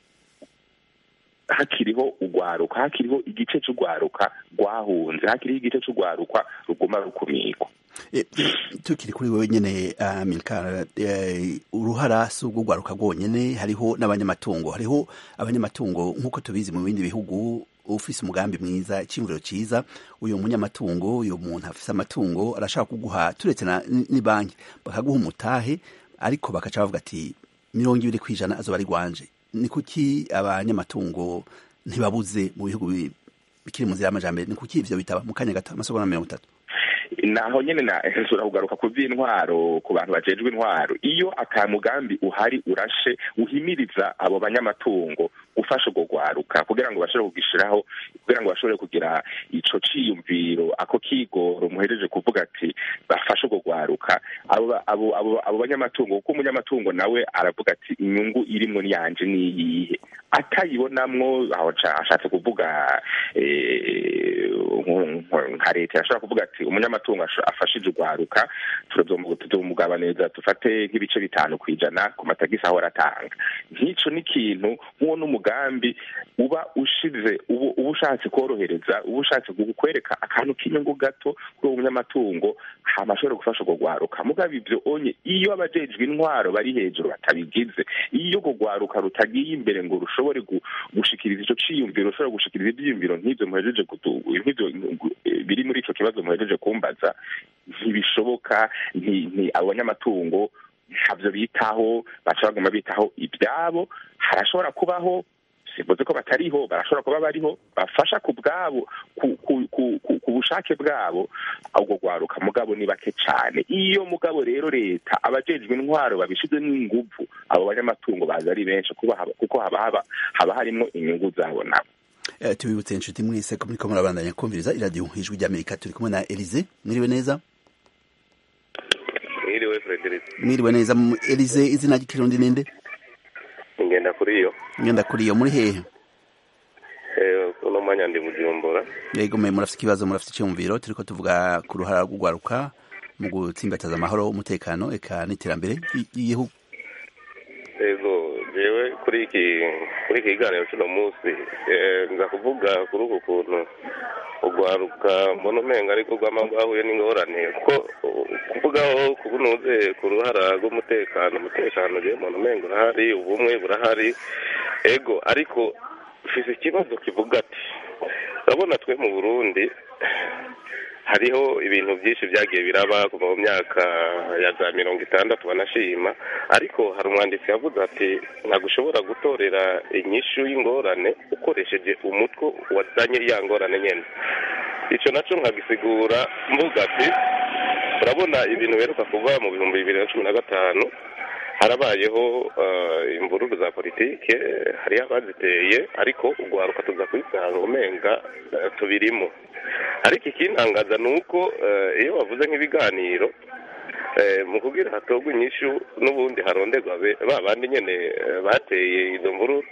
hakiriho urwaruka hakiriho igice c'urwaruka rwahunze hakiriho igice c'urwaruka ruguma rukumirwa tukiri kuri wewe nyene milkar uruhara si ubwo rwaruka rwonyene hariho n'abanyamatungo hariho abanyamatungo nk'uko tubizi mu bindi bihugu ufise umugambi mwiza iciyumviro ciza uyu munyamatungo uyu muntu afise amatungo arashaka kuguha turetse ni banki bakaguha umutahe ariko bakaca bavuga ati mirongo ibiri kw'ijana azoba ari rwanje ni kuki abanyamatungo ntibabuze mu bihugu bikiri mu nzira y'amajambere ni kuki ivyo bitaba mu kanya gato amasegonda mirongo itatu naho nyene nashobora kugaruka ku vy'intwaro ku bantu bajejwe intwaro iyo ata mugambi uhari urashe uhimiriza abo banyamatungo gufasha urwo rwaruka kugira ngo bashobore kugishiraho kugira ngo bashobore kugira ico ciyumviro ako kigoro muhereje kuvuga ati bafashe urwo rwaruka abo banyamatungo kuko umunyamatungo nawe aravuga ati inyungu irimwo niyanje niyihe atayibonamwo aho ashatse kuvuga nka leta yashobora kuvuga ati umunyamatungo afashije urwaruka tuzomugabaniriza dufate nk'ibice bitanu ku ijana ku matagisi ahora atanga nk'ico ni ikintu nk'uwo n'umugambi uba ushize uba ushatse korohereza uba ushatse kwereka akantu k'inyungu gato kuri uwo munyamatungo hama ashobore gufasha urwo rwaruka mugabo ivyo onye iyo abajejwe intwaro bari hejuru batabigize iyo urwo rwaruka rutagiye imbere ngo rushobore gushikiriza ico ciyumviro rushobore gushikiriza ivyiyumviro nk'ivyo muhejeje nk'ivyo biri muri ico kibazo muhejeje kumbaza ntibishoboka abo banyamatungo ntabyo bitaho baca baguma bitaho ibyabo harashobora kubaho simvuze ko batariho barashobora kuba bariho bafasha ku bwabo ku bushake bwabo ubwo rwaruka mugabo ni bake cyane iyo mugabo rero leta abajejwe intwaro babishizemo inguvu abo banyamatungo baza ari benshi kuko haba haba harimo inyungu zabo nabo tubibutse inshuti mwese ko muriko murabandanya kumviriza iradiyo ijwi ry'amerika turi kumwe na elize mwiriwe neza mwiriwe frederic mwiriwe neza elize izina ry'ikirundi ninde ngenda kuri iyo ngenda kuri iyo muri hehe uno mwanya ndi bujumbura yego mwe murafite ikibazo murafite icyumviro turiko tuvuga ku ruhara rw'urwaruka mu gutsimbataza amahoro umutekano eka n'iterambere ry'igihugu yego jewe kuri iki kuri iki kiganiro cy'uno munsi nza kuvuga kuri uku kuntu urwaruka mbona umenga ariko rwama rwahuye n'ingorane kuko kuvugaho kubunuze ku ruhara rw'umutekano umutekano rero mbona umenga urahari ubumwe burahari ego ariko ufise ikibazo kivuga ati urabona twe mu burundi hariho ibintu byinshi byagiye biraba kuva mu myaka ya za mirongo itandatu banashima ariko hari umwanditsi yavuze ati ntabwo ushobora gutorera inyishu y'ingorane ukoresheje umutwe wazanye ya ngorane nyine icyo nacyo nkagisigura mvuga ati urabona ibintu biheruka kuva mu bihumbi bibiri na cumi na gatanu harabayeho imvururu za politike hariho abaziteye ariko urwaruka tuza kubisanga umenga tubirimo ariko ikintangaza ni uko iyo bavuze nk'ibiganiro mu kubwira hatorwa inyishu n'ubundi haronderwa ba bandi nyine bateye izo mvururu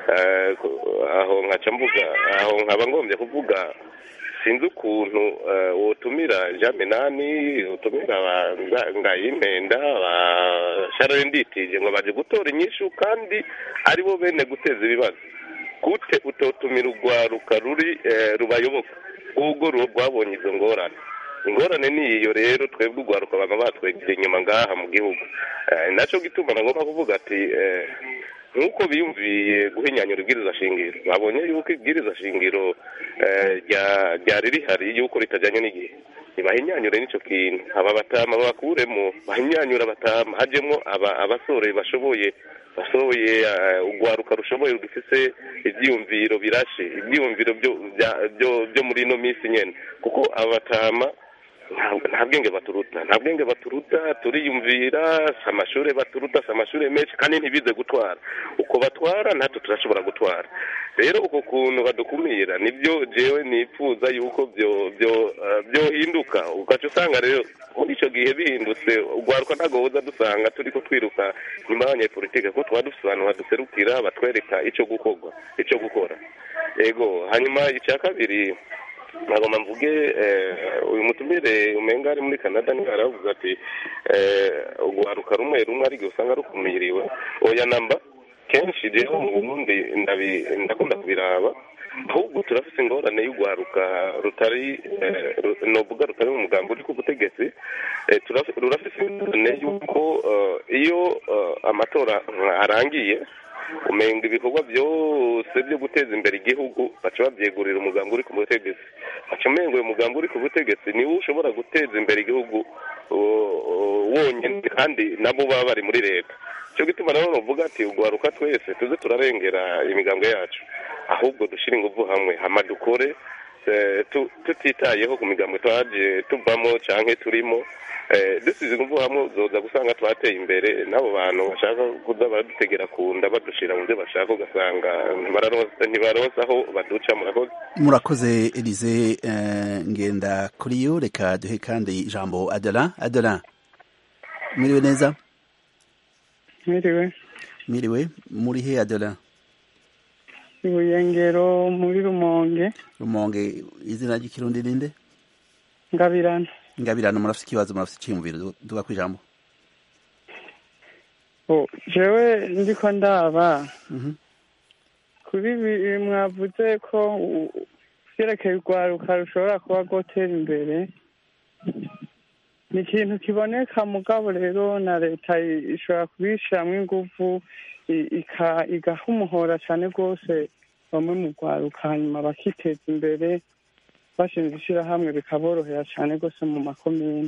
aho nkaca mvuga aho nkaba ngombye kuvuga sinzi ukuntu wotumira jean minani utumira ngayimpenda ba sharare nditije ngo baje gutora inyishu kandi aribo bene guteza ibibazo gute utotumira urwaruka ruri rubayoboka ubwo rwabonye izo ngorane ingorane ni iyo rero twebwe urwaruka baba batwegera inyuma ngaha mu gihugu nacyo gituma nagomba kuvuga ati nk'uko biyumviye guhinyanyura ibwiriza shingiro babonye yuko ibwiriza shingiro ryari rihari yuko ritajyanye n'igihe ntibahinyanyure n'icyo kintu aba batama bakuremo bahinyanyura batama hajyemo abasore bashoboye bashoboye urwaruka rushoboye rufite ibyiyumviro birashe ibyiyumviro byo muri ino minsi nyine kuko abatama nta bwenge baturuta nta bwenge baturuta turiyumvira si amashuri baturuta si amashuri menshi kandi ntibize gutwara uko batwara natwe turashobora gutwara rero uko kuntu badukumira nibyo jewe nipfuza yuko byohinduka ugaca usanga rero muri icyo gihe bihindutse urwaruka ntabwo buza dusanga turi ko twiruka nyuma y'abanyepolitike kuko tuba dufite abantu baduserukira batwereka icyo gukorwa icyo gukora yego hanyuma icya kabiri ntabwo mvuge uyu mutumire umenga ari muri canada niba yaravuze ati urwaruka rumwe rumwe ariko usanga rukumiriwe oya namba kenshi rero mu bundi ndakunda kubiraba ahubwo turafite ingorane y'urwaruka rutari novuga rutari mu mugambi uri ku butegetsi rurafite ingorane y'uko iyo amatora arangiye umenga ibikorwa byose byo guteza imbere igihugu baca babyegurira umugambi uri ku butegetsi baca umenga uyu mugambi uri ku butegetsi niwo ushobora guteza imbere igihugu wonyine kandi nabo baba bari muri leta cyo gituma rero bavuga ati urwaruka twese tuze turarengera imigambwe yacu ahubwo dushyire ingufu hamwe hama dukore tutitayeho ku migambi twaje tuvamo cyangwa turimo dusize ingufu hamwe zoza gusanga twateye imbere n'abo bantu bashaka kuza baradutegera ku nda badushyira mu byo bashaka ugasanga ntibaronsa aho baduca murakoze murakoze elize ngenda kuri yo reka duhe kandi ijambo adara adara mwiriwe neza mwiriwe mwiriwe muri he adara ibuyengero muri rumonge rumonge izina ry'ikirundi ninde ngabirana ngabirana murafite ikibazo murafite icyiyumviro duga ku ijambo jewe ndiko ndaba kuri ibi mwavuze ko vyerekeye urwaruka rushobora kuba rwotera imbere ni ikintu kiboneka mugabo rero na leta ishobora kubishiramwo inguvu igaha umuhora cyane rwose bamwe mu rwaruka hanyuma bakiteza imbere bashinze ishyirahamwe bikaborohera cyane rwose mu makomini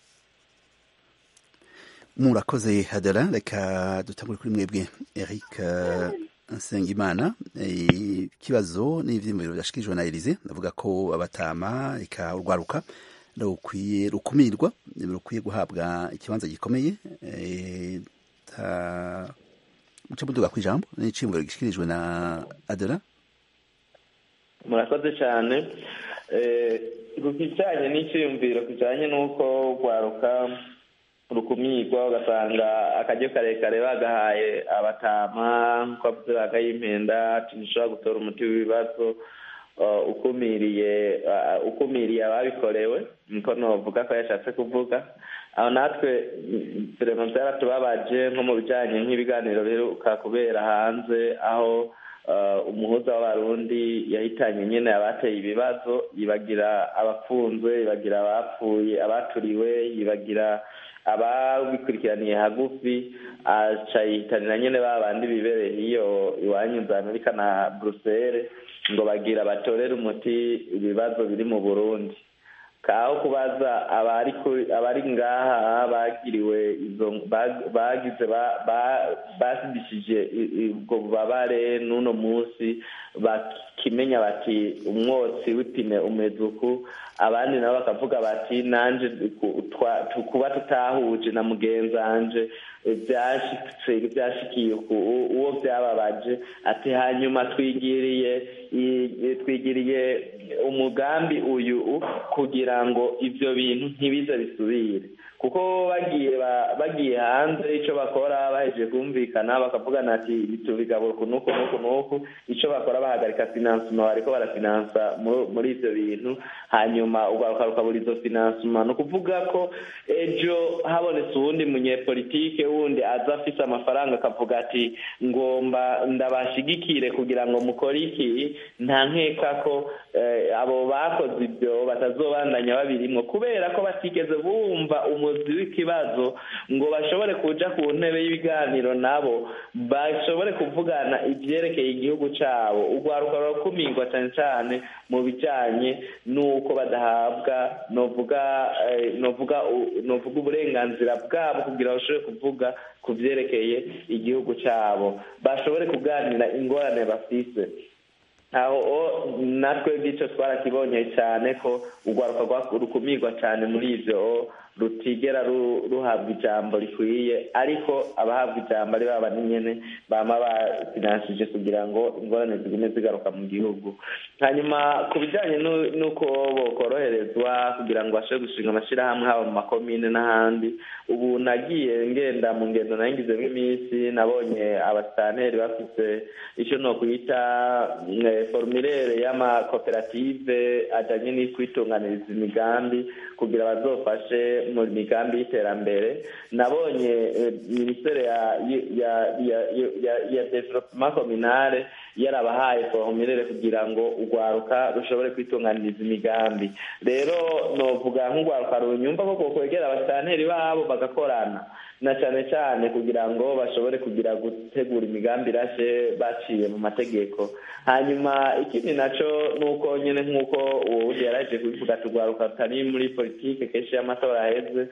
murakoze hadara reka dutangure kuri mwebwe eric nsengimana ikibazo n'ibyiyumviro byashikirijwe na elize ndavuga ko abatama reka urwaruka rukwiye rukumirwa rukwiye guhabwa ikibanza gikomeye muce muduga ku ijambo n'iciyumviro gishikirijwe na adara murakoze cyane ku kijyanye n'icyiyumviro kijyanye n'uko rwaruka rukumirwa ugasanga akaryo karekare bagahaye abatama nk'uko bavuze bakayimpenda ntishobora gutora umuti w'ibibazo ukumiriye ukumiriye ababikorewe niko navuga ko yashatse kuvuga aho natwe turema byaratubabaje nko mu bijyanye nk'ibiganiro biheruka kubera hanze aho umuhuza w'abarundi yahitanye nyine abateye ibibazo yibagira abafunzwe yibagira abapfuye abaturiwe yibagira ababikurikiraniye hagufi aca yihitanira nyine ba bandi bibereye iyo iwanyu za amerika na buruseli ngo bagira batorere umuti ibibazo biri mu burundi kaho kubaza abari abari ngaha bagiriwe izo bagize basidishije ubwo bubabare n'uno munsi bakimenya bati umwotsi w'ipine umeze uku abandi nabo bakavuga bati nanje kuba tutahuje na mugenzi wanje byashitse byashikiye uwo byababaje ati hanyuma twigiriye twigiriye umugambi uyu kugira ngo ibyo bintu ntibize bisubire kuko bagiye bagiye hanze icyo bakora bahejeje kumvikana bakavugana ati bitubigabura uku n'uku n'uku n'uku icyo bakora bahagarika finansima bariko barafinansa muri ibyo bintu hanyuma ugaruka rukabura izo finansima ni ukuvuga ko ejo habonetse uwundi munyepolitike wundi aza afise amafaranga akavuga ati ngomba ndabashigikire kugira ngo mukore iki nta nkeka ko abo bakoze ibyo batazobandanya babirimwo kubera ko batigeze bumva umuzi w'ikibazo ngo bashobore kuja ku ntebe y'ibiganiro nabo bashobore kuvugana ibyerekeye igihugu cabo urwaruka rurakumirwa cyane cyane mu bijanye n'uko badahabwa novuga novuga novuga uburenganzira bwabo kugira bashobore kuvuga ku byerekeye igihugu cabo bashobore kuganira ingorane bafise aho natwe bw'icyo twarakibonye cyane ko urwaruka rukumirwa cyane muri ibyo rutigera ruhabwa ijambo rikwiye ariko abahabwa ijambo ari baba nyine bama bafinanshije kugira ngo ingorane zigume zigaruka mu gihugu hanyuma ku bijyanye n'uko bokoroherezwa kugira ngo bashobore gushinga amashyirahamwe haba mu makomine n'ahandi ubu nagiye ngenda mu ngendo nayingizemo iminsi nabonye abasitaneri bafite icyo ni ukwita formulaire y'amakoperative ajyanye n'ikwitunganiriza imigambi kugira bazofashe mu migambi y'iterambere nabonye minisiteri ya development communale yarabahaye formulaire kugira ngo urwaruka rushobore kwitunganiriza imigambi rero novuga nk'urwaruka runyumva ko kwegera abasitanteri babo bagakorana na cyane cyane kugira ngo bashobore kugira gutegura imigambi irashe baciye mu mategeko hanyuma ikindi nacyo ni uko nyine nk'uko uwo wundi yaraje kubivuga turwaruka rutari muri politike kenshi y'amatora aheze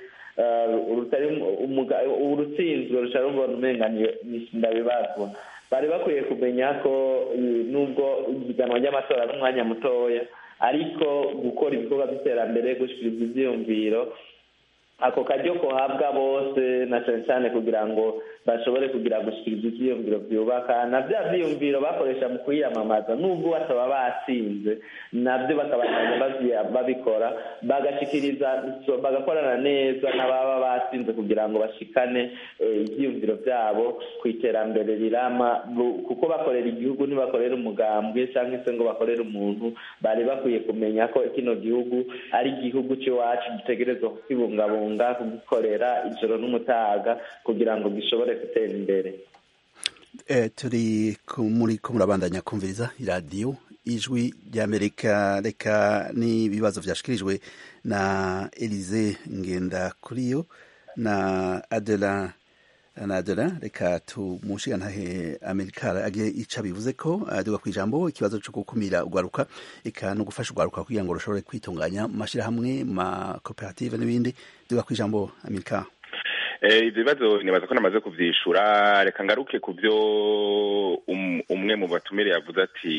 urutsinzwe rushobora rubona umenga ndabibazwa bari bakwiye kumenya ko nubwo ihiganwa ry'amatora ari umwanya mutoya ariko gukora ibikorwa by'iterambere gushyikiriza ibyiyumviro ako karyo kohabwa bose na cyane cyane kugira ngo bashobore kugira gushyikiriza ibyiyumviro byubaka na bya byiyumviro bakoresha mu kwiyamamaza nubwo bataba batsinze nabyo bakabandanya babikora bagashyikiriza bagakorana neza n'ababa batsinze kugira ngo bashikane ibyiyumviro byabo ku iterambere rirama kuko bakorera igihugu ntibakorera umugambwe cyangwa se ngo bakorere umuntu bari bakwiye kumenya ko kino gihugu ari igihugu cy'iwacu gitegerezwa kukibungabunga kugikorera ijoro n'umutaga kugira ngo gishobore gutera imbere turi muri ko murabandanya kumviriza iradiyo ijwi ry'amerika reka n'ibibazo byashyikirijwe na elize ngendakuriyo na adela na adela reka tumushigantahe amerika agiye ica bivuze ko aduga ku ijambo ikibazo cyo gukumira urwaruka eka no gufasha urwaruka kugira ngo rushobore kwitunganya mu mashyirahamwe mu makoperative n'ibindi duga ku ijambo amerika ibyo bibazo nibaza ko namaze kubyishura reka ngaruke ku byo umwe mu batumire yavuze ati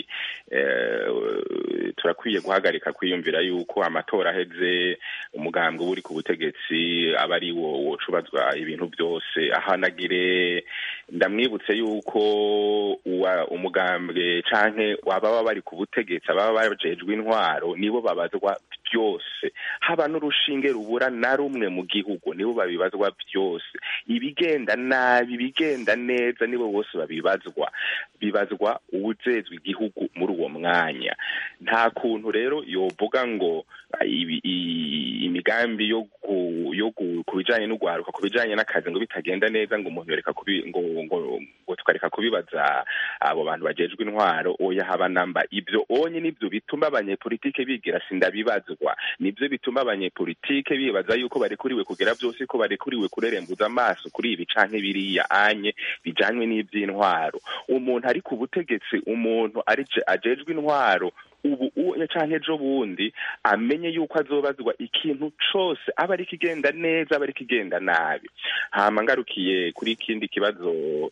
turakwiye guhagarika kwiyumvira yuko amatora aheze umugambwe uba uri ku butegetsi aba ari wo wocubazwa ibintu byose ahanagire ndamwibutse yuko umugambwe canke ababa bari ku butegetsi ababa bajejwe intwaro nibo babazwa byose haba n'urushinge rubura na rumwe mu gihugu nibo babibazwa byose ibigenda nabi ibigenda neza nibo bose babibazwa bibazwa uwujejwe igihugu muri uwo mwanya nta kuntu rero yovuga ngo imigambi yo ku bijanye n'urwaruka ku bijanye n'akazi ngo bitagenda neza ngo umuntu yoreka ngo ngo tukareka kubibaza abo bantu bajejwe intwaro oya haba namba ibyo onye nibyo bituma abanyepolitike bigira sindabibazwa nibyo bituma abanyepolitike bibaza yuko barekuriwe kugira byose ko barekuriwe kurerembuza amaso kuri ibi canke biriya anye bijanywe n'ivy'intwaro umuntu ari ku butegetsi umuntu ari ajejwe intwaro ubu uye canke ejo bundi amenye yuko azobazwa ikintu cose aba ari kigenda neza aba ari kigenda nabi hama ngarukiye kuri ikindi kibazo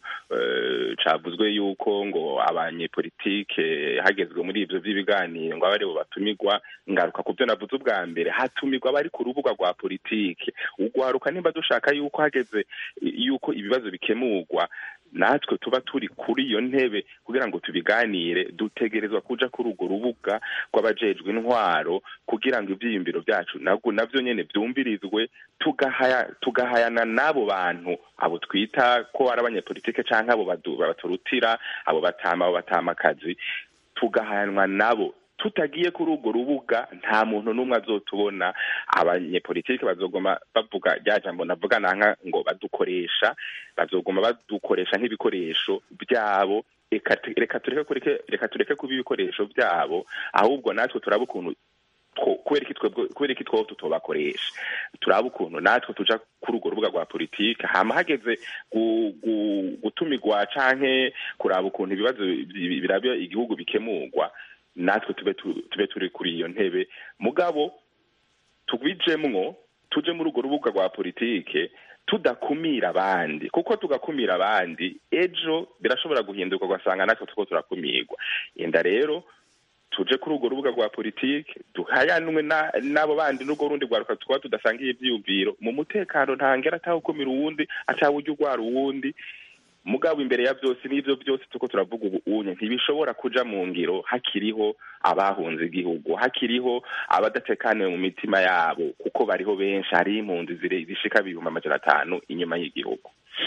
eh, cavuzwe yuko ngo abanyepolitike hagezwe muri ivyo vy'ibiganiro ngo abe aribo batumirwa ngaruka ku vyo navuze ubwa mbere hatumirwa abari ku rubuga rwa politike ugwaruka nimba dushaka yuko hageze yuko ibibazo bikemurwa natwe tuba turi kuri iyo ntebe kugira ngo tubiganire dutegerezwa kuja kuri urwo rubuga rw'abajejwe intwaro kugira ngo ivyiyumviro vyacu nabwo navyo nyene vyumvirizwe tugahaya tugahayana n'abo bantu abo twita ko ari abanyepolitike canke abo badu- baturutira abo batama abo batamakazi tugahanwa nabo tutagiye kuri urwo rubuga nta muntu n'umwe azotubona abanyepolitike bazogoma bavuga rya jambo navuga nanka ngo badukoresha bazogoma badukoresha nk'ibikoresho byabo reka tu- reka tureke kureke reka tureke kuba ibikoresho byabo ahubwo natwe turaba ukuntu two- kubera iki twebwe kubera iki twebwe tutobakoresha turaba ukuntu natwe tuja kuri urwo rubuga rwa politike hama hageze gu- gu- gutumigwa canke kuraba ukuntu ibibazo bi- birabya igihugu bikemurwa natwe tube tu- tube turi kuri iyo ntebe mugabo tugwijemwo tuje muri urwo rubuga rwa politike tudakumira abandi kuko tugakumira abandi ejo birashobora guhinduka ugasanga natwe turiko turakumirwa enda rero tuje kuri urwo rubuga rwa politike duhayanwe na- n'abo bandi n'urwo rundi rwaruka twaba tudasangiye ivyiyumviro mu mutekano ntangera atawukumira uwundi atawurya urwara uwundi mugabo imbere ya byose n'ivyo byose tuko turavuga ubu unye ntibishobora kuja mu ngiro hakiriho abahunze igihugu hakiriho abadatekaniwe mu mitima yabo kuko bariho benshi hariho impunzi zire- zishika ibihumbi amajana atanu inyuma y'igihugu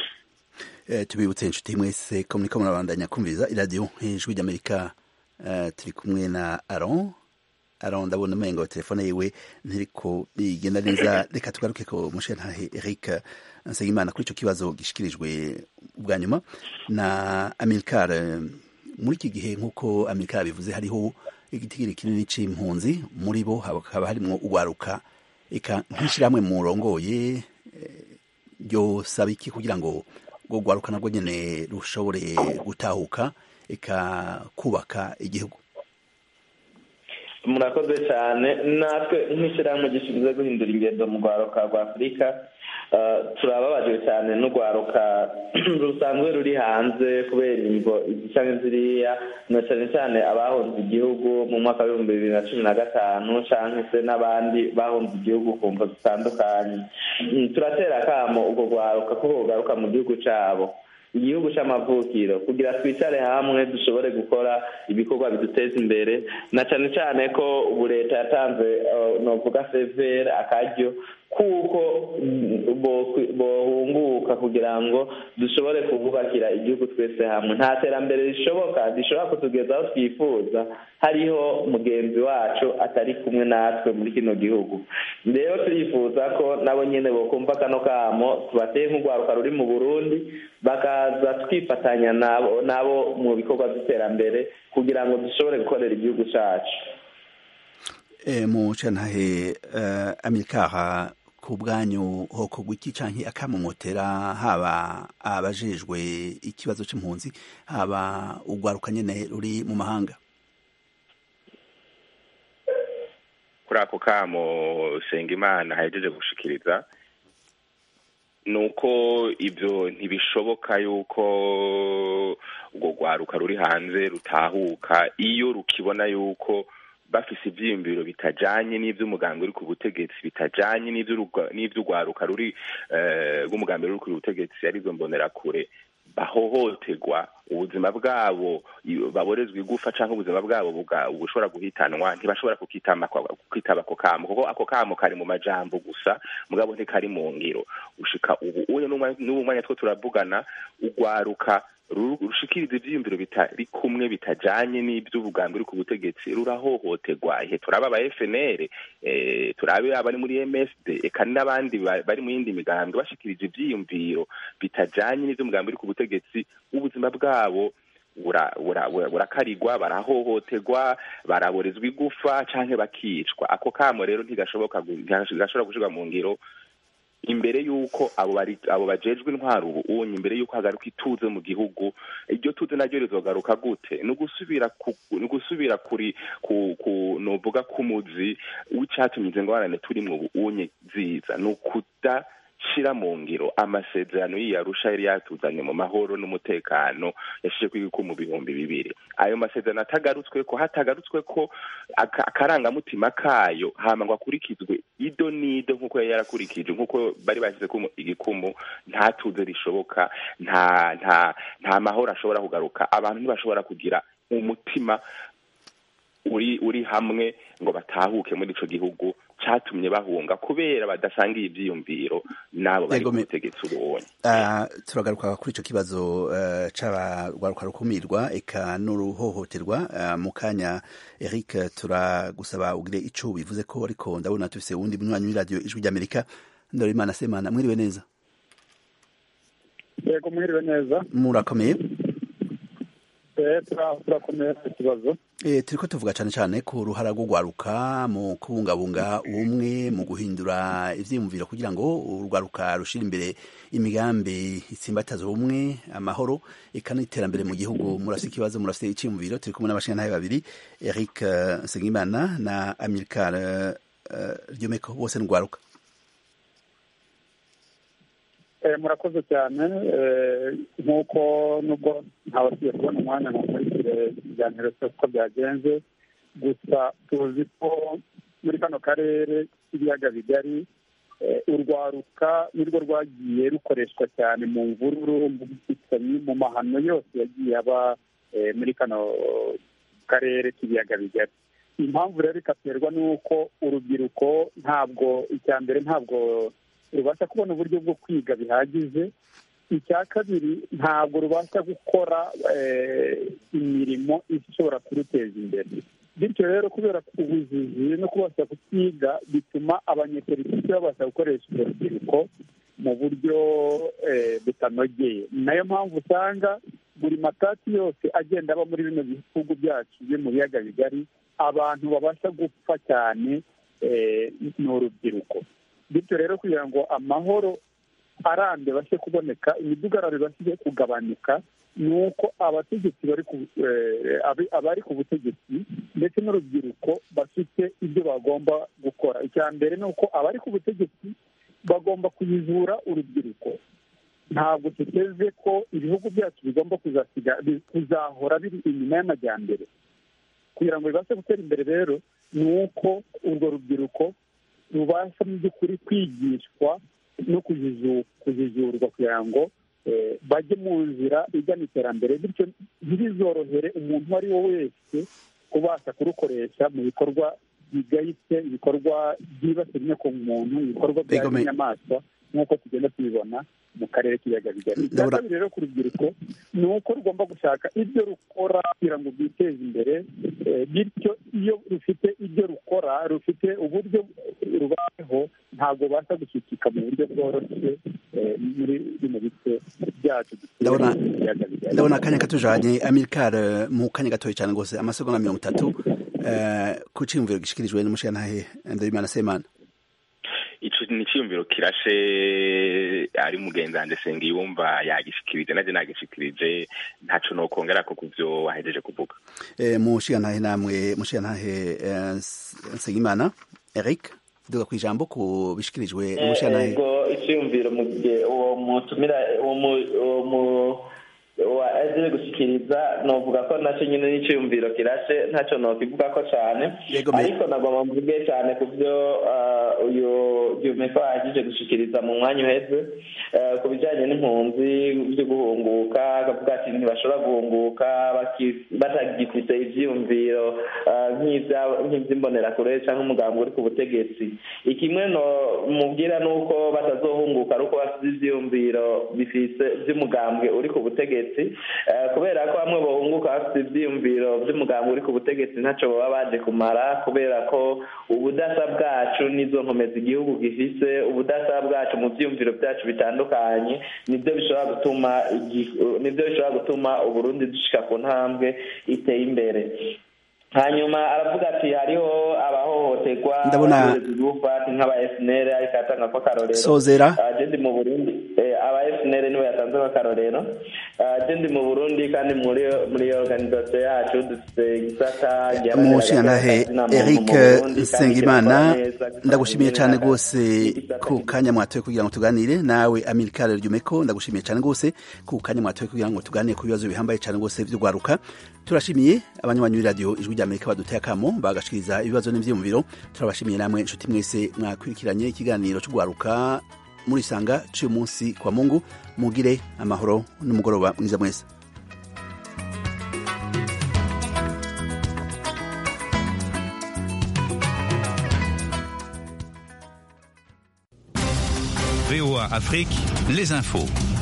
Eh, tubibutse inshuti mwese ko muriko murabandanya kumviriza iradiyo ijwi ry'amerika Eh, turi kumwe na aron aron ndabona umengo telefone yiwe ntiriko bigenda neza reka tugaruke ko mushentahe eric nsengimana kuri ico kibazo gishikirijwe ubwa nyuma na amilcar eh, muri iki gihe nk'uko amilcar bivuze hariho igitigiri kinini c'impunzi muri bo hakaba harimwo ugwaruka eka nk'ishirahamwe murongoye ryo saba iki kugira ngo rwo rwaruka nabwo nyene rushobore gutahuka eka kubaka igihugu murakoze cyane natwe nk'ishyirahamwe gishinzwe guhindura ingendo mu rwaruka rwa afurika eh, turababajwe cyane n'urwaruka rusanzwe ruri hanze kubera ingo izi cyangwa ziriya na cyane cyane abahunze igihugu mu mwaka w'ibihumbi bibiri na cumi na gatanu cyangwa se n'abandi bahunze igihugu ku mvo zitandukanye Mm, turatera akamo urwo rwaruka ko rugaruka mu gihugu cyabo igihugu cy'amavukiro kugira twicare hamwe dushobore gukora ibikorwa biduteza imbere na cyane cyane ko ubu leta yatanze eh, novuga severe akaryo kuko mm, bo- bohunguka kugira ngo dushobore kububakira igihugu twese hamwe nta terambere rishoboka rishobora kutugeza aho twifuza hariho mugenzi wacu atari kumwe natwe muri kino gihugu rero turifuza ko nabo nyene bokumva kano kamo tubateye nk'urwaruka ruri mu burundi bakaza twifatanya nabo nabo mu bikorwa by'iterambere kugira ngo dushobore gukorera igihugu cacu e, mu cantahe uh, amilcar ku bwanyu hokorwa iki canke akamomotera haba abajejwe ikibazo c'impunzi haba urwaruka nyene ruri mu mahanga kuri ako kamo Sengimana ahejeje gushikiriza ni uko ibyo ntibishoboka yuko urwo rwaruka ruri hanze rutahuka iyo rukibona yuko bafise ivyiyumviro bitajanye n'ivy'umugambi uri ku butegetsi bitajanye n'ivy'urwaruka ruri rw'umugambi ruri ku butegetsi arizo mbonerakure bahohoterwa ubuzima bwabo baborezwa igufa canke ubuzima bwabo bushobora guhitanwa ntibashobora kukitaba ako kamo kuko ako kamo kari mu majambo gusa mugabo ntikari mu ngiro ushika ubu uye n'ubu mwanya two turavugana urwaruka rushikiriza ivyiyumviro bitari kumwe bitajanye n'ivy'ubugambi uri ku butegetsi rurahohoterwa ihe turaba aba FNL eh, turabe abari muri MSD eka n'abandi bari mu yindi migambi bashikirije ivyiyumviro bitajanye n'ivy'umugambi uri ku butegetsi ubuzima bwabo burakarirwa barahohoterwa baraborezwa igufa canke bakicwa ako kamo rero ntigashoboka ntigashobora gushirwa mu ngiro imbere y'uko abo bari abo bajejwe intwaro ubu unye imbere y'uko hagaruka ituze mu gihugu iryo tuze naryo rizogaruka gute ni ugusubira ku ni ugusubira kuri ku ku nuvuga k'umuzi w'icyatumye izo ngorane turimo ubu unye ziza ni ukuda shira mu ngiro amasezerano y'iyarusha yari yatuzanye mu mahoro n'umutekano yashije kwiga mu bihumbi bibiri ayo masezerano atagarutswe ko hatagarutswe ko aka- akarangamutima kayo hama ngo akurikizwe ido n'ido nk'uko yari yarakurikije nk'uko bari bashyize ko igikumu nta tuze rishoboka nta nta nta mahoro ashobora kugaruka abantu ntibashobora kugira umutima uri uri hamwe ngo batahuke muri ico gihugu catumye bahunga kubera badasangiye ivyiyumviro n'abo bari Yego, ku me- butegetsi ubonye Ah, turagaruka kuri icyo kibazo eh, c'abarwaruka rukumirwa eka n'uruhohoterwa Ah, mu kanya eric turagusaba ugire ico bivuze ko ariko ndabona tufise uwundi munywanyi w'iradiyo ijwi ry'amerika ndorimana semana mwiriwe neza yego mwiriwe neza murakomeye Eh, tura- turakomeye ku kibazo E, turiko tuvuga cane cane ku ruhara rwo gwaruka mu kubungabunga ubumwe mu guhindura ivyiyumviro kugira ngo urwaruka rushira imbere imigambi itsimbataza ubumwe amahoro eka n'iterambere mu gihugu murafise ikibazo murafise iciyumviro turi kumwe n'abashingantahe babiri Eric uh, Nsengimana na Amilcar uh, uh, Ryomeko bose n'ugwaruka Eh, murakoze cyane eh, nk'uko nubwo ntabasiye kubona umwanya ngo nkurikire ibiganiro byose uko byagenze gusa tuzi ko muri kano karere k'ibiyaga bigari eh, urwaruka nirwo rwagiye rukoreshwa cyane mu mvururu mu bwicanyi mu mahano yose yagiye aba eh, muri kano karere k'ibiyaga bigari impamvu rero ikaterwa n'uko urubyiruko ntabwo icya mbere ntabwo rubasha kubona uburyo bwo kwiga bihagije icya kabiri ntabwo rubasha gukora eh, imirimo ishobora kuruteza imbere bityo rero kubera ubujiji no kubasha kutiga bituma abanyepolitiki babasha gukoresha urwo rubyiruko mu buryo eh, butanogeye ni nayo mpamvu usanga buri matati yose agenda aba muri bino bihugu byacu byo mu biyaga bigari abantu babasha gupfa cyane eh, ni urubyiruko bityo rero kugira ngo amahoro arambye bashe kuboneka imidugararo ibashe kugabanuka ni uko abategetsi bari ku eh, abi- abari ku butegetsi ndetse n'urubyiruko bafite ibyo bagomba gukora icya mbere ni uko abari ku butegetsi bagomba kuyizura urubyiruko ntabwo tuteze ko ibihugu byacu bigomba kuzasiga bi- kuzahora biri inyuma y'amajyambere kugira ngo bibashe gutera imbere rero ni uko urwo rubyiruko rubasha mu by'ukuri kwigishwa no kujizu- kujijurwa kugira ngo eh, bajye mu nzira igana iterambere bityo ntibizorohere umuntu uwo ari we wese ubasha kurukoresha mu bikorwa bigayitse ibikorwa byibasira inyokomuntu ibikorwa bya Begome- inyamaswa nk'uko tugenda tubibona mu karere k'ibiyaga bigari icya Ndabona- kabiri rero ku rubyiruko ni uko rugomba gushaka ibyo rukora kugira ngo rwiteze imbere eh, bityo iyo rufite ibyo rukora rufite uburyo rubayeho ntabwo basa gushyikika mu buryo bworoshye eh, muri bino bice byacu dutuye Ndabona- mu biyaga bigari ndabona akanya katujanye Amilcar eh, mu kanya gatoya cyane rwose amasegonda mirongo itatu eh, ku ciyumviro gishikirijwe n'umushingantahe Ndorimana Semana ico ni iciyumviro kirashe ari mugenzi wanje sengiyumva yagishikirije naje nagishikirije ntaco nokongera ko kuvyo wahejeje kuvuga Eh, mushingantahe namwe mushingantahe eh, Nsengimana Eric duga ku ijambo ku bishikirijwe n'umushingantahe ego icyumviro mu gihe uwo mutumira uwo mu- uwo mu- wa aje gushyikiriza novuga ko nacyo nyine n'icyumviro kirashe ntacyo nokivuga ko cyane Yego, me- ariko nagomba mvuge cyane ku byo ah, uyu jumeko yahejeje gushyikiriza mu mwanya uheze eh, ku bijyanye n'impunzi byo guhunguka akavuga ati ntibashobora guhunguka baki- batagifite ibyiyumviro ah, nk'ibya- nk'iby'imbonerakure cyangwa umugambi uri ku butegetsi ikimwe no mubwira ni uko batazohunguka ari uko bafite ibyiyumviro bifise by'umugambwe uri ku butegetsi Eh, kubera ko bamwe bahunguka bafite ibyiyumviro by'umugambwe uri ku butegetsi ntacyo baba baje kumara kubera ko ubudasa bwacu n'izo nkomezi igihugu gifise ubudasa bwacu mu byiyumviro byacu bitandukanye nibyo bishobora gutuma igi- nibyo bishobora gutuma uburundi dushika ku ntambwe iteye imbere hanyuma aravuga ati hariho abahohoterwa Ndabona- gufata nk'aba FNL ariko atanga ko akarorero Sozera. Ah, je ndi mu Burundi eh, aba FNL niwe yatanze ko akarorero Ah, je ndi mu Burundi kandi muri muri organisation yacu dufite igisata giharanira umushingantahe agaciro ka zina muntu eric mu Burundi, kandi nsengimana kirakora neza, ndagushimiye kirakora cyane neza. rwose ku kanya mwatoye kugira ngo tuganire nawe amilkare ryumeko ndagushimiye cyane rwose ku kanya mwatoye kugira ngo tuganire ku bibazo bihambaye cyane rwose by'urwaruka turashimiye abanywanyi b'iradiyo ijwi ry'amerika baduteye akamo bagashikiriza ibibazo n'ibyiyumviro turabashimiye namwe inshuti mwese mwakurikiranye ikiganiro cy'urwaruka muri sanga cy'uyu munsi kwa mungu mugire amahoro n'umugoroba mwiza mwese VOA Afrique, les infos.